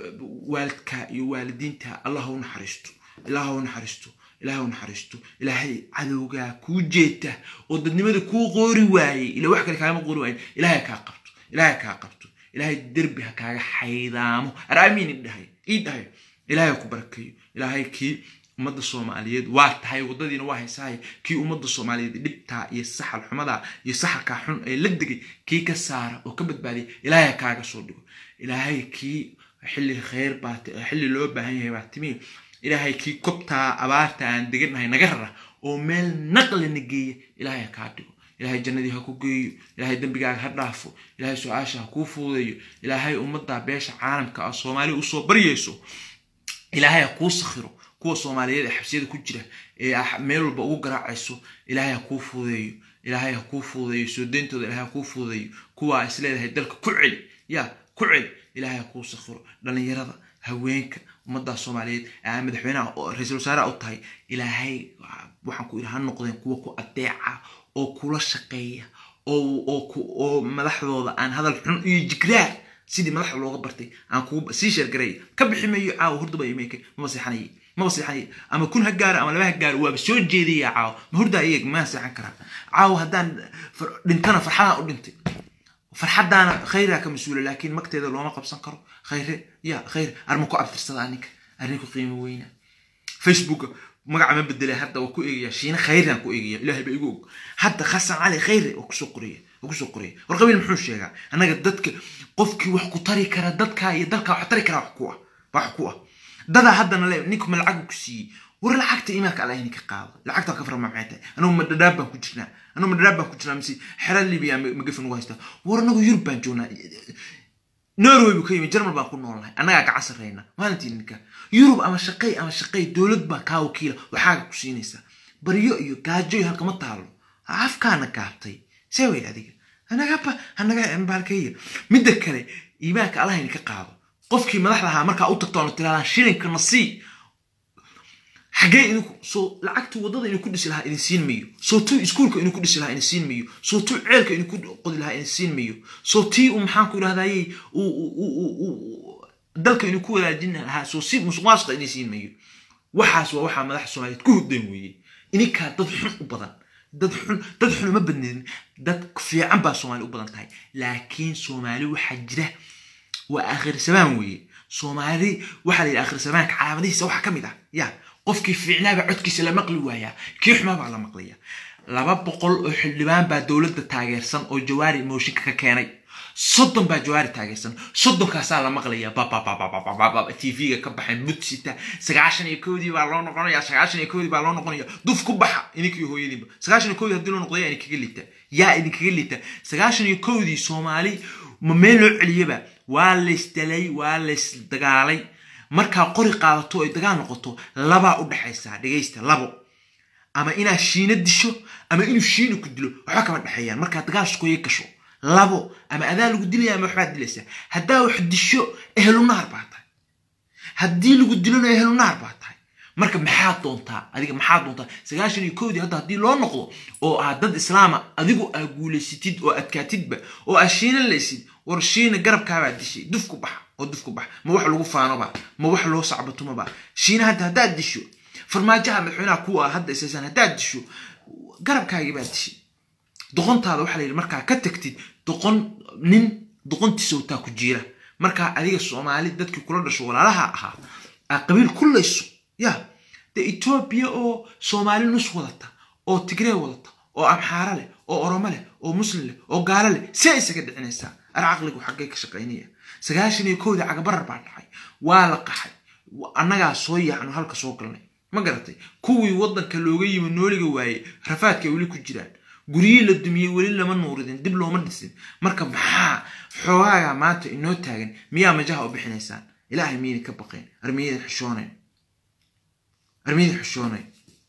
waalidka iyo waalidiinta allaha u naxariisto ilaaha u naxariisto ilaahay u naxariisto ilaahay cadowgaa kuu jeeta oo dadnimada kuu qoori waayey ila wax kale kaagama qoori waayen ilaahay kaa qabto ilaahay kaa qabto ilaahay derbi ha kaaga xaydaamo araamiin idhahay ii dhahay ilaahay ha ku barakeeyo ilaahay kii ummadda soomaaliyeed waa tahay waddadiina waa haysahay kii ummadda soomaaliyeed dhibtaa iyo saxal xumadaa iyo saxalkaa xun ee la degay kii ka saara oo ka badbaadiya ilaahay ha kaaga soo dhigo ilaahay kii xilli khayr baa ti- xilli loo baahan yahay baa timi ilaahay kii kobtaa abaarta aan deganahay naga rara oo meel naqlina geeya ilaahay ha kaa dhigo ilaahay jannadii ha ku geeyo ilaahay dembigaaga ha dhaafo ilaahay su-aasha ha kuu fuudeeyo ilaahay ummadda beesha caalamka ah soomaali usoo baryayso ilaahay ha kuu sakhiro kuwa soomaaliyeed ee xabsiyada ku jira ee ah meel walba ugu garaacayso ilaahay ha kuu fuudeeyo ilaahay ha kuu fuudeeyo soo deyntooda ilaahay ha kuu fuudeeyo kuwa is leedahay dalka ku celi ya ku celi ilaahay ha kuu sakhiro dhallinyarada haweenka ummadda soomaaliyeed ee aan madaxweynaha oo ra-iisul wasaaraha u tahay ilaahay waxaan ku idhi ha noqdeen kuwa ku adeeca oo kula shaqeeya oo oo ku oo madaxdooda aan hadal xun iyo jigraar sidii madaxda looga bartay aan kugu sii sheergaray ka bixi mayo caawa hurdaba imeeka maba seexanayay maba seexanayay ama kun ha gaaro ama laba ha gaaro waaba soo jeedaya caawa ma hurdaa iyag maa seexan karaa caawa haddaan far- dhintana farxadaan u dhintay farxadaana khayraa ka mas-uula laakiin magteeda looma qabsan karo khayre ya khayr arma ku abtirsadaa ninka arrin ku qiimo weyna facebooka magaca ma bedelay hadda waa ku eegaya shiine khayrian ku eegaya ilaahay baa igu og hadda xasan cali khayre oo kusoo qoraya oo kusoo qoraya war qabiil muxuu sheegaa annaga dadka qofkii wax ku tari kara dadka iyo dalka wax tari kara wax ku ah wax ku ah dadaa haddana le ninkuma lacag ku siiyey war lacagta imaanka allah idinka qaado lacagta ka farama maxay tahay anugu ma dhadhaab baan ku jirnaa anugu ma dhadhaab baan ku jirnaa mise xera libiya magafin ugu haystaa war anagu yurub baan joognaa norway buu ka yimi jarmal baan ku noolnahay annagaa gacan sarreyna maalintii ninka yurub ama shaqay ama shaqay dowlad baa kaa wakiila waxaaga ku siinaysaa baryo iyo gaajo iyo halkama taalo afkaana gaabtay see way adiga anagaba anaga baalkaya midda kale iimaanka allah idinka qaado qofkii madaxda ahaa markaa u tagtoona tiraadaan shilinka nasii xaggee idinku soo lacagtii waddada idinku dhisi lahaa idin siin mayo soo tuu iskuulka idinku dhisi lahaa idin siin mayo soo tuu ceelka idinku qodi lahaa idin siin mayo soo tii uu maxaan ku idhahdayey dalka idinku wadaajin lahaa soo si musuqmaasuqa idin siin mayo waxaas waa waxaa madaxa soomaaliyeed ku hurdan weeye ininkaa dad xun u badan dad xun dad xun uma badneedin dad fiican baa soomaali u badan tahay laakiin soomaali waxaa jira waa aakhir samaan weeye soomaali waxaa la yidhi aakhir samaanka calaamadihiisa waxaa ka mid ah ya qofkii fiicnaaba codkiisa la maqli waayaa kii xumaa baa la maqlaya laba boqol oo xildhibaan baa dowladda taageersan oo jawaari mooshinka ka keenay soddon baa jawaari taageersan soddonkaasaa la maqlaya bababababababa tv-ga ka baxay mudsita sagaashan iyo koodii baa loo noqonaya sagaashan iyo koodii baa loo noqonaya duf ku baxa ininkiyo hooyadiinba sagaashan iyo koodii haddii loo noqdo yaa idinkaga liita yaa idinkaga liita sagaashan iyo koodii soomaali ma meel loo celiyaba waa laysdalay waa laysdagaalay markaa qori qaadato ay dagaal noqoto labaa u dhexaysaa dhegaysta labo ama inaad shiina disho ama inuu shiina ku dilo waxba kama dhexeeyaan markaa dagaal sukoye gasho labo ama adaa lagu dilaya ama waxbaad dilaysaa haddaa wax disho ehlunaar baa tahay haddii lagu dilona ehlunaar baa tahay marka maxaad doontaa adiga maxaad doontaa sagaashan iyo koodii hadda haddii loo noqdo oo aad dad islaama adigu aa guulaysatid oo adkaatidba oo aad shiina laysid war shiina garabkaabaa dishay duf ku baxa oo duf ku baxa ma wax lagu faanoba ma wax loo sacbatumaba shiina hadda haddaad disho farmaajaha madaxweynaha kuwa ah hadda isaysan haddaad disho garabkaagii baa dishay doqontaada waxaa la yidhi markaa ka tagtid doqon nin doqontiisa wataa ku jiira markaa adiga soomaali dadkii kula dhasho walaalaha ahaa aa qabiil kullayso ya dee etoobiya oo soomaali nus wadata oo tigree wadata oo amxaara leh oo oromo leh oo muslim leh oo gaalo leh see isaga dhicinaysaa ar caqligu xaggee ka shaqaynaya sagaashan iyo kowdii cagabarar baa dhacay waa la qaxay annagaa soo yaacno halka soo galnay ma garatay kuwii waddanka looga yimi nooliga waaye rafaadka weli ku jiraan guryihii la dumiyey weli lama nuuridin dib looma dhisin marka maxaa xoogaaga maanta inoo taagan miyaa majaha u bixinaysaan ilaahay miyayna ka baqayn armiyada xishoonayn armiyada xishoonayn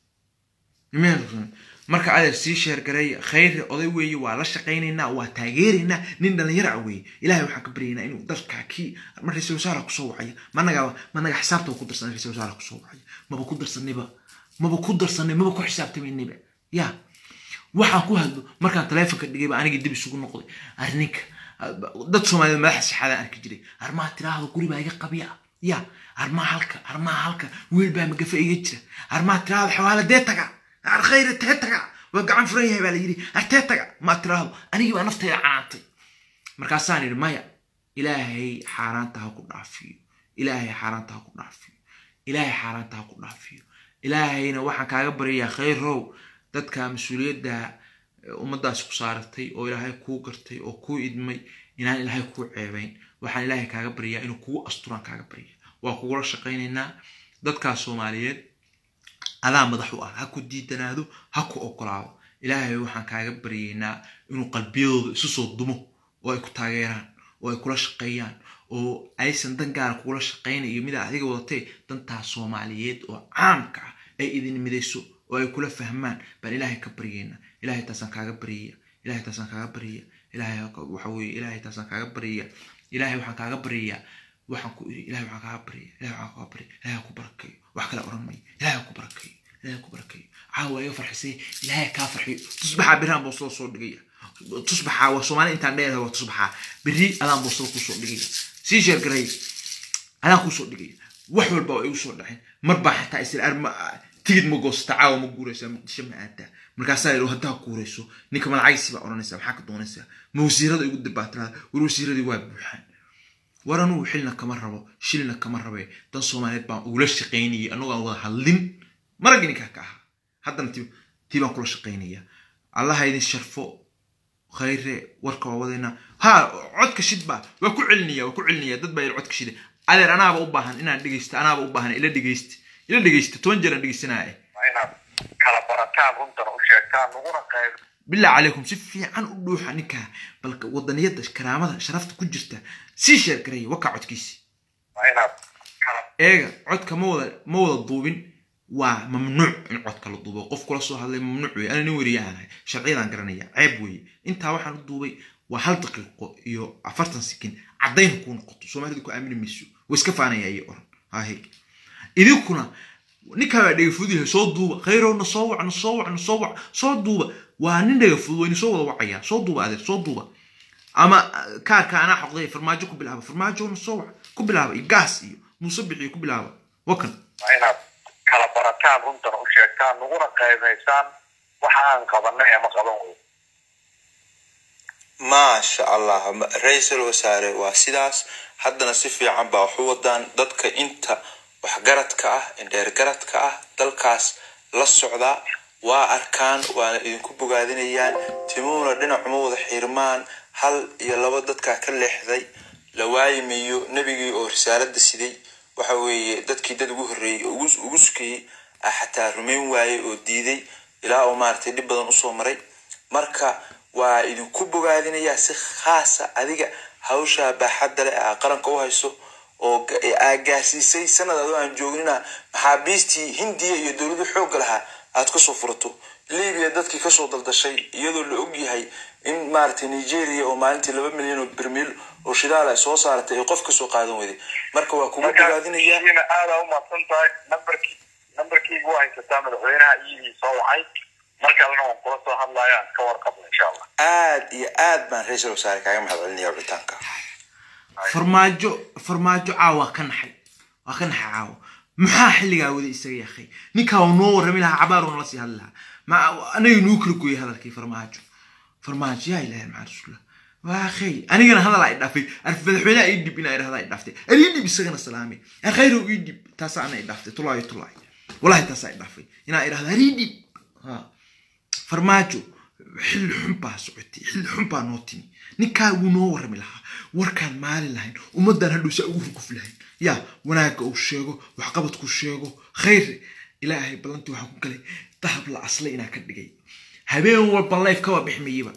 marka adeer sii sheergareeya khayre oday weeye waa la shaqaynaynaa waa taageeraynaa nin dhallinyara weeye ilahay waxaan ka baryaynaa inuu dalka kii ma ra-isul wasaara kusoo wacaya managa managa xisaabta ku darsanay ra-isul wasaara kusoo wacaya maba ku darsanayba maba ku darsanay maba ku xisaabtamaynayba ya waxaan ku hadlo markaan taleefonka dhigayba anigii dib isugu noqday arninka dad soomaaliyed madaxa saxaadaan arki jiray armaa tiraahdo guri baa iga qabiya ya armaa halka armaa halka wiil baa magafa iga jira armaa tiraahdo xawaala dee taga arkhayre tee taga waa gacan furan yahay baa la yidhi artee taga maa tiraahdo anigii baa naftayda canaantay markaasaan yidhi maya ilaahay xaaraanta ha ku dhaafiyo ilaahay xaaraanta ha ku dhaafiyo ilaahay xaaraanta ha ku dhaafiyo ilaahayna waxaan kaaga baryayaa khayrow dadka mas-uuliyadda ummaddaas ku saaratay oo ilaahay kuu gartay oo kuu idmay inaan ilaahay kuu ceebayn waxaan ilaahay kaaga baryaa inuu kugu asturaan kaaga barya waa kugula shaqaynaynaa dadkaas soomaaliyeed adaa madax u ah ha ku diidanaado ha ku ogolaado ilaahay waxaan kaaga baryaynaa inuu qalbiyadooda isu soo dumo oo ay ku taageeraan oo ay kula shaqeeyaan oo aysan dan gaara kugula shaqaynayo midaa adiga wadatee dantaas soomaaliyeed oo caamka ah ay idin midayso oo ay kula fahmaan baan ilaahay ka baryayna ilaahay taasaan kaaga baryaya ilaahay taasaan kaaga baryaya ilaahay waxa weeye ilaahay taasaan kaaga baryaya ilaahay waxaan kaaga baryayaa waxaan ku iri ilahay waxaan kaaga baryaya ilahay waxaan kaaga baryaya ilahay ku barakeeyo wax kale oran mayo ilahay ku barakeeyo ilahay ku barakeeyo caawa iga farxisay ilahay kaa farxiyo tusbaxaa birhaan buu soo soo dhigaya tusbaxaa waa soomaali intaan dheerahay waa tusbaxaa biri adaan buu soo kusoo dhigaya sii sheergaray adaan kusoo dhigaya wax walba waa igu soo dhaceen mar baa xataa isla arma tigid ma goosata caawa ma guuraysaa muqdisho ma aadaa markaasaa yidhi haddaa guurayso ninka malacagsi baa odhanaysaa maxaa ka doonaysaa ma wasiirada igu dabaatirada war wasiiradii waa buuxaan war anugu xilna kama rabo shilna kama rabe dan soomaaliyeed baan ugula shaqaynayay anagoo aan wada hadlin maragii ninkaa ka ahaa haddana ti tii baan kula shaqaynaya allaha idin sharfo khayre warka waa wadaynaa ha codka shid baa waa ku celinaya waa ku celinaya dad baa yidhi codka shida adeer anaaba u baahan inaan dhegeysto anaaba u baahan ila dhegeysta ila dhegeysta toban jeer aan dhegeysanaya waa inaad kala barataan runtana u sheegtaan naguna qayb bilaa calaykum si fiican u dhuuxa ninkaa balka wadaniyadda karaamada sharafta ku jirta sii sheer garaya wakaa codkiisi waa inaad kala eega codka ma wada ma wada duubin waa mamnuuc in codka la duubo qof kula soo hadlay mamnuuc weye ana nin weriyaanahay sharciyadaan garanaya ceeb weeye intaa waxaan u duubay waa hal daqiiqo iyo afartan sekin caddayn kuu noqoto soomaalida ku aamini mayso way iska faanaya iyo oran hahe idinkuna ninkaa baa dhegafudud yahay soo duuba khayrow na soo wac na soo wac na soo wac soo duuba waa nin dhegafudud wayna soo wada wacaya soo duuba adeer soo duuba ama kaarka anaa xoqday farmaajo ku bilaaba farmaajo na soo wac ku bilaaba iyo gaas iyo muuse bixiyo ku bilaaba wakan waa inaad kala barataan runtana u sheegtaan naguna qaybaysaan waxa aan qabanay ama qaban wey maasha allah ma- ra-iisul wasaare waa sidaas haddana si fiican baa waxu wadaan dadka inta waxgaradka ah indheergaradka ah dalkaas la socda waa arkaan waana idinku bogaadinayaan timuhuna dhinacuma wada xiirmaan hal iyo laba dadkaa ka leexday la waayimayo nebigii oo risaalada siday waxa weeye dadkii dad ugu horreeyey oo ugu- ugu sukayey ah xataa rumayn waayey oo diiday ilaa uu maaragtay dhib badan usoo maray marka waa idinku bogaadinayaa si khaasa adiga hawshaa baaxadda leh aa qaranka u hayso oo ga- ee aa gaarsiisay sanad adoo aan joognina maxaabiistii hindiya iyo dowladda xoogga lahaa aad kasoo furato libiya dadkii kasoo daldashay iyadoo la og yahay in maaragtay nigeria oo maalintii laba milyan oo bermiil oo shidaal ay soo saaratay ay qof kasoo qaadan weyday marka waa kugu bogaadinayaa markaina aada umahadsan tahay nambarkii nambarkiigu waa haysataa madaxweynaha iyadii soo wacay mar kalena waan kula soo hadlayaan ka warqabna insha allah aad iyo aad baan ra-iisul wasaare kaaga mahad celinaya wicitaanka farmaajo farmaajo caawa waa ka naxay waa ka naxay caawa maxaa xilligaa wada isaga yakay ninkaa uu noo warrami lahaa cabaaruu nala sii hadli lahaa ma anaga nuu kala gooyay hadalkii farmaajo farmaajo yaa ilahay maxaa rasuullah waa akhay anigana hadal ay dhaafay arf madaxweynaha ii dhib inaa idhahda ay dhaaftay ar ii dhib isagana salaamay ar khayrow ii dhib taasaa ana i dhaaftay tulaayo tulaay wallahi taasaa i dhaafay inaa idhahda ar ii dhib ha farmaajo xilli xun baa socotay xilli xun baa noo timi ninkaa wuu noo warrami lahaa warkaan maalin lahayn ummaddan hadhow saa ugu ruguf lahayn yaa wanaagga uu sheego waxqabadku sheego khayr ilaahay ballantii waxaa ku galay dahab la aslay inaa ka dhigay habeen walba life kaba bixmayaba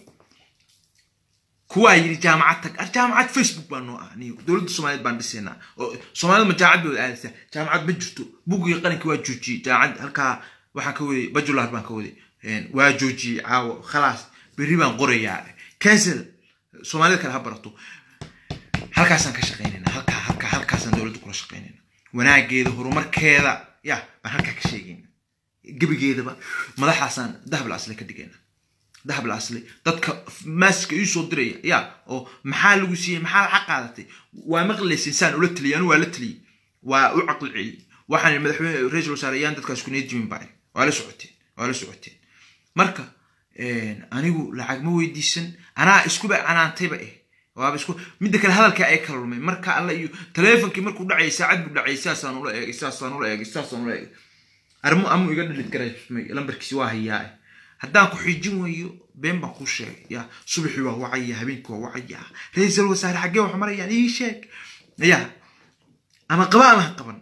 kuwaa yidhi jaamacad tag ar jaamacad facebook baa noo ah niyo dowladda soomaaliyeed baan dhisaynaa oo soomaalida ma jaamacad bay wada aadaysaa jaamacad ma jirto buggii qaranka waa joojiyey jaamacad halkaa waxaan ka waday bajular baan ka waday waa joojiyey caawo khalaas berri baan qorayaa cancel soomaalida kale ha barato halkaasaan ka shaqaynayna halkaa halkaa halkaasaan dowladda kula shaqaynayna wanaageeda horumarkeeda ya baan halkaa ka sheegayna gebigeedaba madaxaasaan dahab la asle ka dhigayna dahab la asle dadka maaska ii soo diraya ya oo maxaa lagu siiyey maxaa lacag qaadatay waa maqlaysa insaan ula taliyay anu waa la taliyey waa u caqli celiyey waxaan madaxweyne ra-iisul wasaare ayaan dadkaas kuniyad jimin baa waa la socoteen waa la socoteen marka anigu lacag ma weydiisan anaa iskuba canaantayba eh waaba isku midda kale hadalka ay kala lumay marka alla iyo taleefonkii markuu dhacayay saacad buu dhacayay saasaan ula eegay saasaan ula eegay saasaan ula eegay arrimo amu iga dhalid garay lambarkiisi waa hayaa haddaan ku xijin weeyo been baan kuu sheegay ya subaxii waa wacaya habeenkii waa wacaya ra-iisul wasaare xaggee wax marayaan ii sheeg ya ama qaba ama ha qaban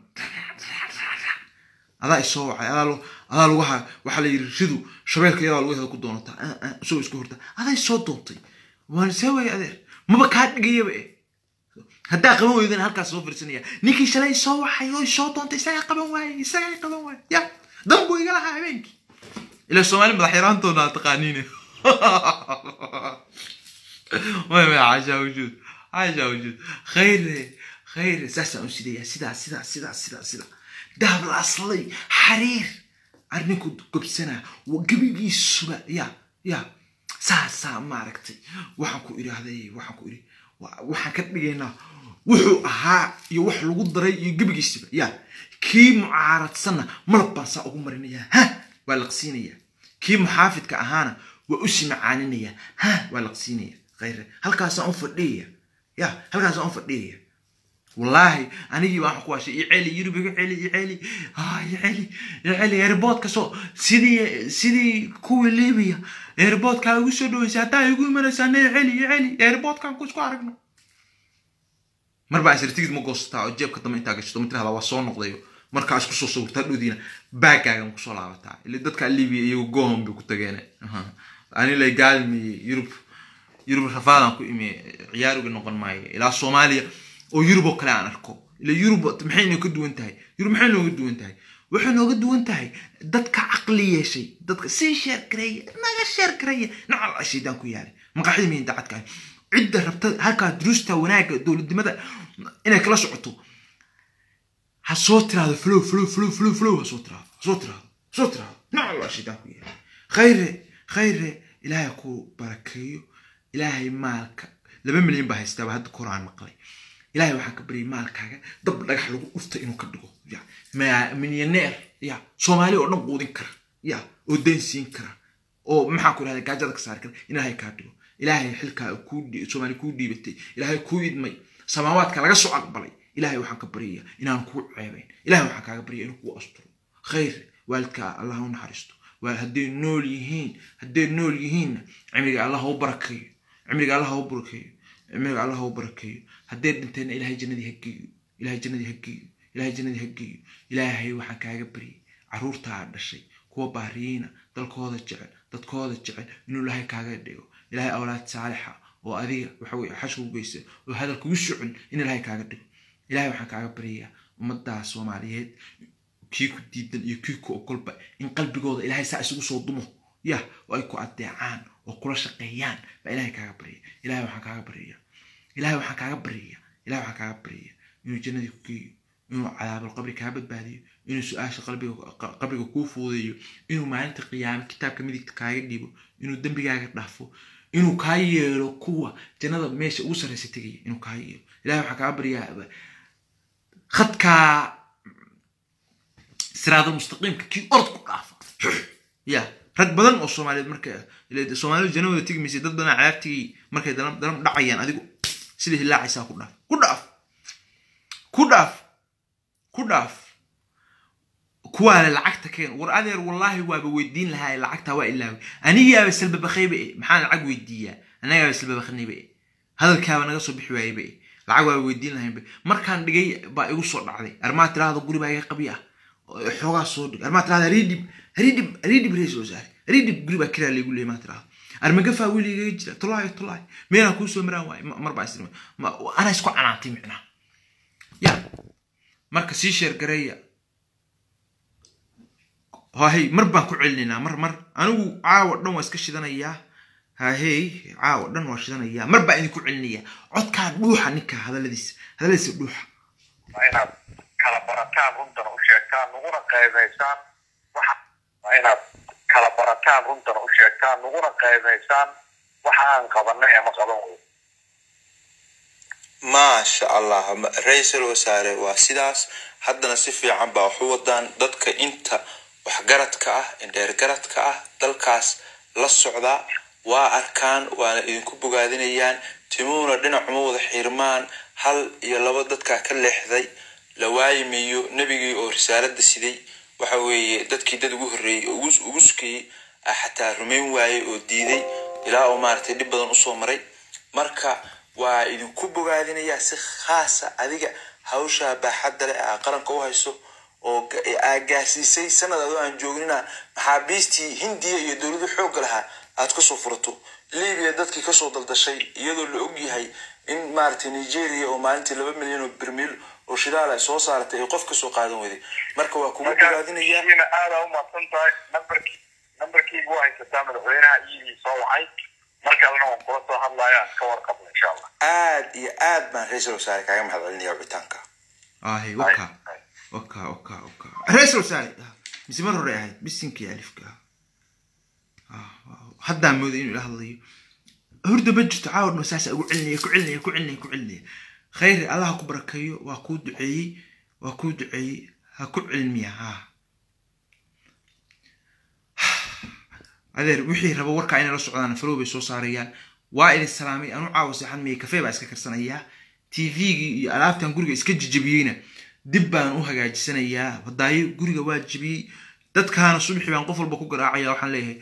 adaa isoo wacay adaa lo adaa lugaha waxaa la yidhi ridu shabeelka iyadaa lugaheeda ku doonataa isagoo isku horta adaa isoo doontay waan see waaya adeer maba kaa dhigayaba eh haddaa qaban weydana halkaas soo firsanaya ninkii shalay soo waxay oo soo doontay isagaa qaban waaye isagaa qaban waaye ya dan buu iga lahaa habeenkii ila soomaali madax yaraantoona aad taqaaniine way way caashaa wujuud caashaa wujuud khayre khayre saasaan u sidaya sidaa sidaa sidaa sidaa sidaa dahab la aslay xariir arninku gobsanaa gebigiisuba ya ya saasaa maaragtay waxaan ku idhaahday waxaan ku idhi waxaan ka dhigaynaa wuxuu ahaa iyo wax lagu daray iyo gebigiisiba ya kii mucaaradsanna malab baan saa ugu marinayaa ha waa laqsiinaya kii muxaafidka ahaana waa usi macaaninaya ha waa laqsiinaya khayre halkaasaan u fadhiyaya ya halkaasaan u fadhiyaya wallaahi anigii baan ku washay iceli yurub iga celi iceli iceli iceli airboodka soo sidii sidii kuwii libiya airboodkaa igu soo dhaweysay haddaa igu imanaysaa ne iceli iceli airboodkaan ku isku aragno mar baa isir tigid ma goosataa oo jeebka dambe intaa gashato ma tirahdaa waa soo noqdayo markaa isku soo sawirtaa dhowdiina baagaagan kusoo laabataa ile dadka libiya iyago gohom bay ku tageen ani lay gaalmiyey yurub yurub rafaadaan ku imi ciyaariga noqon maayo ilaa soomaaliya oo yurub oo kale aan arko ila yurub maxay nooga duwan tahay yurub maxay nooga duwan tahay waxay nooga duwan tahay dadka caqli yeeshay dadka sii sheer gareeya naga sheer gareeya nacal shaydaan ku yaalay maqaxida mihin dacadka cidda rabta halkaa duruusta wanaagga dowladnimada inay kala socoto ha soo tiraahdo flow flow flow flow flow ha soo tiraahdo ha soo tiraahdo ha soo tiraahdo nacal shaydaan ku yaalay khayre khayre ilaahay ku barakeeyo ilaahay maalka laba milyan baa haystaaba hadda koraan maqlay ilaahay waxaan ka baryay maalkaaga dab dhagax lagu dhufta inuu ka dhigo ya milyaneer ya soomaali oo dhan quudin kara ya oo dayn siin kara oo maxaan ku dhahda gaajada ka saari kara in ilaahay kaa dhigo ilaahay xilkaa kuu soomaali kuu dhiibatay ilaahay kuu idmay samaawaadka laga soo aqbalay ilaahay waxaan ka baryaya inaan kuu ceebayn ilaahay waxaan kaaga baryaya inuu kuu asturo khayr waalidkaa allah u naxariisto waa hadday nool yihiin hadday nool yihiinna cimriga allah u barakeeyo cimriga allah u barakeeyo cimriga allah u barakeeyo hadday dhinteenna ilaahay jannadii ha geeyo ilaahay jannadii ha geeyo ilaahay jannadii ha geeyo ilaahay waxaan kaaga baryay carruurtaa dhashay kuwa baariyiina dalkooda jecel dadkooda jecel inuu ilaahay kaaga dhigo ilaahay awlaad saalixa oo adiga waxa weye xashka u geysta oo hadal kugu socon in ilaahay kaaga dhigo ilaahay waxaan kaaga baryayaa ummaddaa soomaaliyeed kii ku diidan iyo kii ku ogolba in qalbigooda ilaahay saa isugu soo dumo yah oo ay ku adeecaan oo kula shaqeeyaan baa ilaahay kaaga baryaya ilahay waxaan kaaga baryaya ilahay waxaan kaaga baryaya ilahay waxaan kaaga baryaya inuu jannadii ku geeyo inuu cadaabul qabri kaa badbaadiyo inuu su-aasha qabriga kuu fuudeeyo inuu maalinta qiyaame kitaabka midigta kaaga dhiibo inuu dembigaaga dhaafo inuu kaa yeelo kuwa jannada meesha ugu sarreysa tegaya inuu kaa yeelo ilahay waxaan kaaga baryaa khadkaa siraadal mustaqiimka kii orod ku dhaafa ya rag badan oo soomaaliyeed marka soomaalidu jannadooda tegi maysa dad badan cadaabtigii markay dalam dalam dhacayaan adigu sida hilaacaysaa ku dhaaf ku dhaaf ku dhaaf ku dhaaf kuwaale lacagta keen war adeer wallaahi waaba weydiin lahaa lacagtaa waa ilaaway anigaaba salbabakayba e maxaan lacag weydiiyaa anagaaba salbabaknayba e hadalkaaba naga soo bixi waayeba e lacag waaba weydiin lahaynba markaan dhigay baa igu soo dhacday armaa tiraahdo guri baa iga qabi ah xoogaa soo dhig armaa tirahda ridib ridib ridib rees oo saari ridib guri baa kiraa laygu leeyay maa tirahdo armagafaa weli igaga jira tolaayo tolaayo meelaan kuu soo maraan waaye mar baa istirma anaa isku canaantay micnaha ya marka sii sheer gareeya hahey mar baan ku celinaynaa mar mar anigu caawa dhan waa iska shidanayaa hahey caawa dhan waa shidanayaa mar baa idinku celinayaa codkaa dhuuxa ninka hadaladiisa hadaladiisa dhuuxa waa inaad kala barataan runtana u sheegtaan naguna qaybaysaan waxa waa inaad kala barataan runtana u sheegtaan naguna qaybaysaan waxa aan qabanay ama qaban wey maasha allah ra-iisul wasaare waa sidaas haddana si fiican baa waxu wadaan dadka inta waxgaradka ah indheergaradka ah dalkaas la socda waa arkaan waana idinku bogaadinayaan timuhuna dhinacuma wada xiirmaan hal iyo laba dadkaa ka leexday la waayimayo nebigii oo risaalada siday waxa weeye dadkii dad ugu horreeyey oo ugu sukayey ah xataa rumayn waayey oo diiday ilaa oo maaragtay dhib badan usoo maray marka waa idinku bogaadinayaa si khaasa adiga hawshaa baaxadda leh aa qaranka u hayso oo aa gaarsiisay sanad adoo aan joognina maxaabiistii hindiya iyo dowladu xoogga lahaa aad kasoo furato libiya dadkii kasoo daldashay iyadoo la og yahay in maaragtay nigeria oo maalintii laba milyan oo bermiil oo shidaal ay soo saaratay ay qof kasoo qaadan weyday marka waa kugu bogaadinaya aada umaqsan tahay nambarkii nambarkiigu waa haysataa madaxweynaha iyagii soo wacay mar kalena waan kula soo hadlaya ka warqabna insha allah aad iyo aad baan ra-iisul wasaare kaaga mahad celinaya wicitaanka ahe waka waka waka waka ra-isul wasaare mise mar hore ahayd bisinkii alifka haddaan mooday inuu ila hadlayo hurda ma jirto caawar ma saasa ugu celinaya ku celinaya ku celinaya ku celinaya khayri allah ku barakeeyo waa kuu duceeyey waa kuu duceeyey ha ku cilmiya ha adeer wixii raba warkaa inay la socdaan falow bay soo saarayaan waa idin salaamay anu caawa seexan miyay kafee baa iska karsanayaa tvgii iyo alaabtan guriga iska jijabiyeyna dib baan u hagaajisanayaa wadaayo guriga waa jibiyey dadkaana subxi baan qof walba ku garaacaya waxaan leeyahay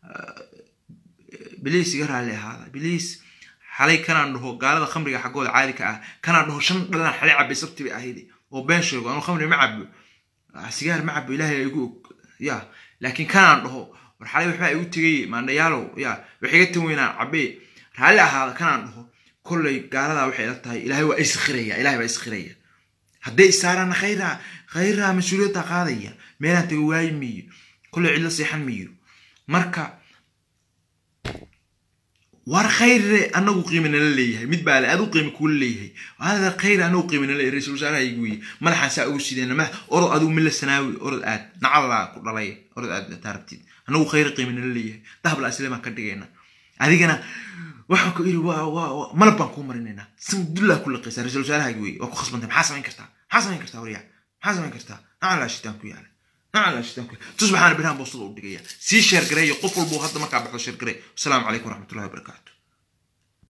biliis iga raalli ahaada biliis xalay kanaan dhaho gaalada khamriga xaggooda caadi ka ah kanaan dhaho shan dhalan xalay cabay sabti bay ahayd oo been sheego anuu khamri ma cabo sigaar ma cabo ilaahay igu og ya laakiin kanaan dhaho war xalay waxbaa igu tegay maandhayaalow ya wax iga tan weynaan cabee raalli ahaada kanaan dhaho kollay gaaladaa waxay ila tahay ilaahay waa iskhiraya ilahay baa iskhiraya hadday isaaraana khayraa khayraa mas-uuliyadda qaadaya meelaan taga waayi miyo kollay cidla seexan miyo marka war khayre anagu qiimi nala leeyahay mid baa le adu qiimi kula leeyahay hada khayr anagu qiimi nala leeyahay ra-isul wasaaraha igu weye madaxaan saa ugu sideena madax orod adigu mila sanaawi orod aad nacallaa ku dhalay orod aad taarabtid anagu khayr qiimi nala leeyahay dahabla aslemaan ka dhigayna adigana waxaan ku iri malab baan kuu marinaynaa sandullaa ku laqaysaa ra-isul wasaaraha igu weye waa ku khasbantay maxaa samayn kartaa maxaa samayn kartaa waryaa maxaa samayn kartaa nacallaa shitaan ku yaala tusbaxaana birhaan boostada u dhigaya sii sheergareeyo qof walbuu hadda markaa baxdo sheergarey wasalaamu calaykum waraxmatullahi wabarakaatu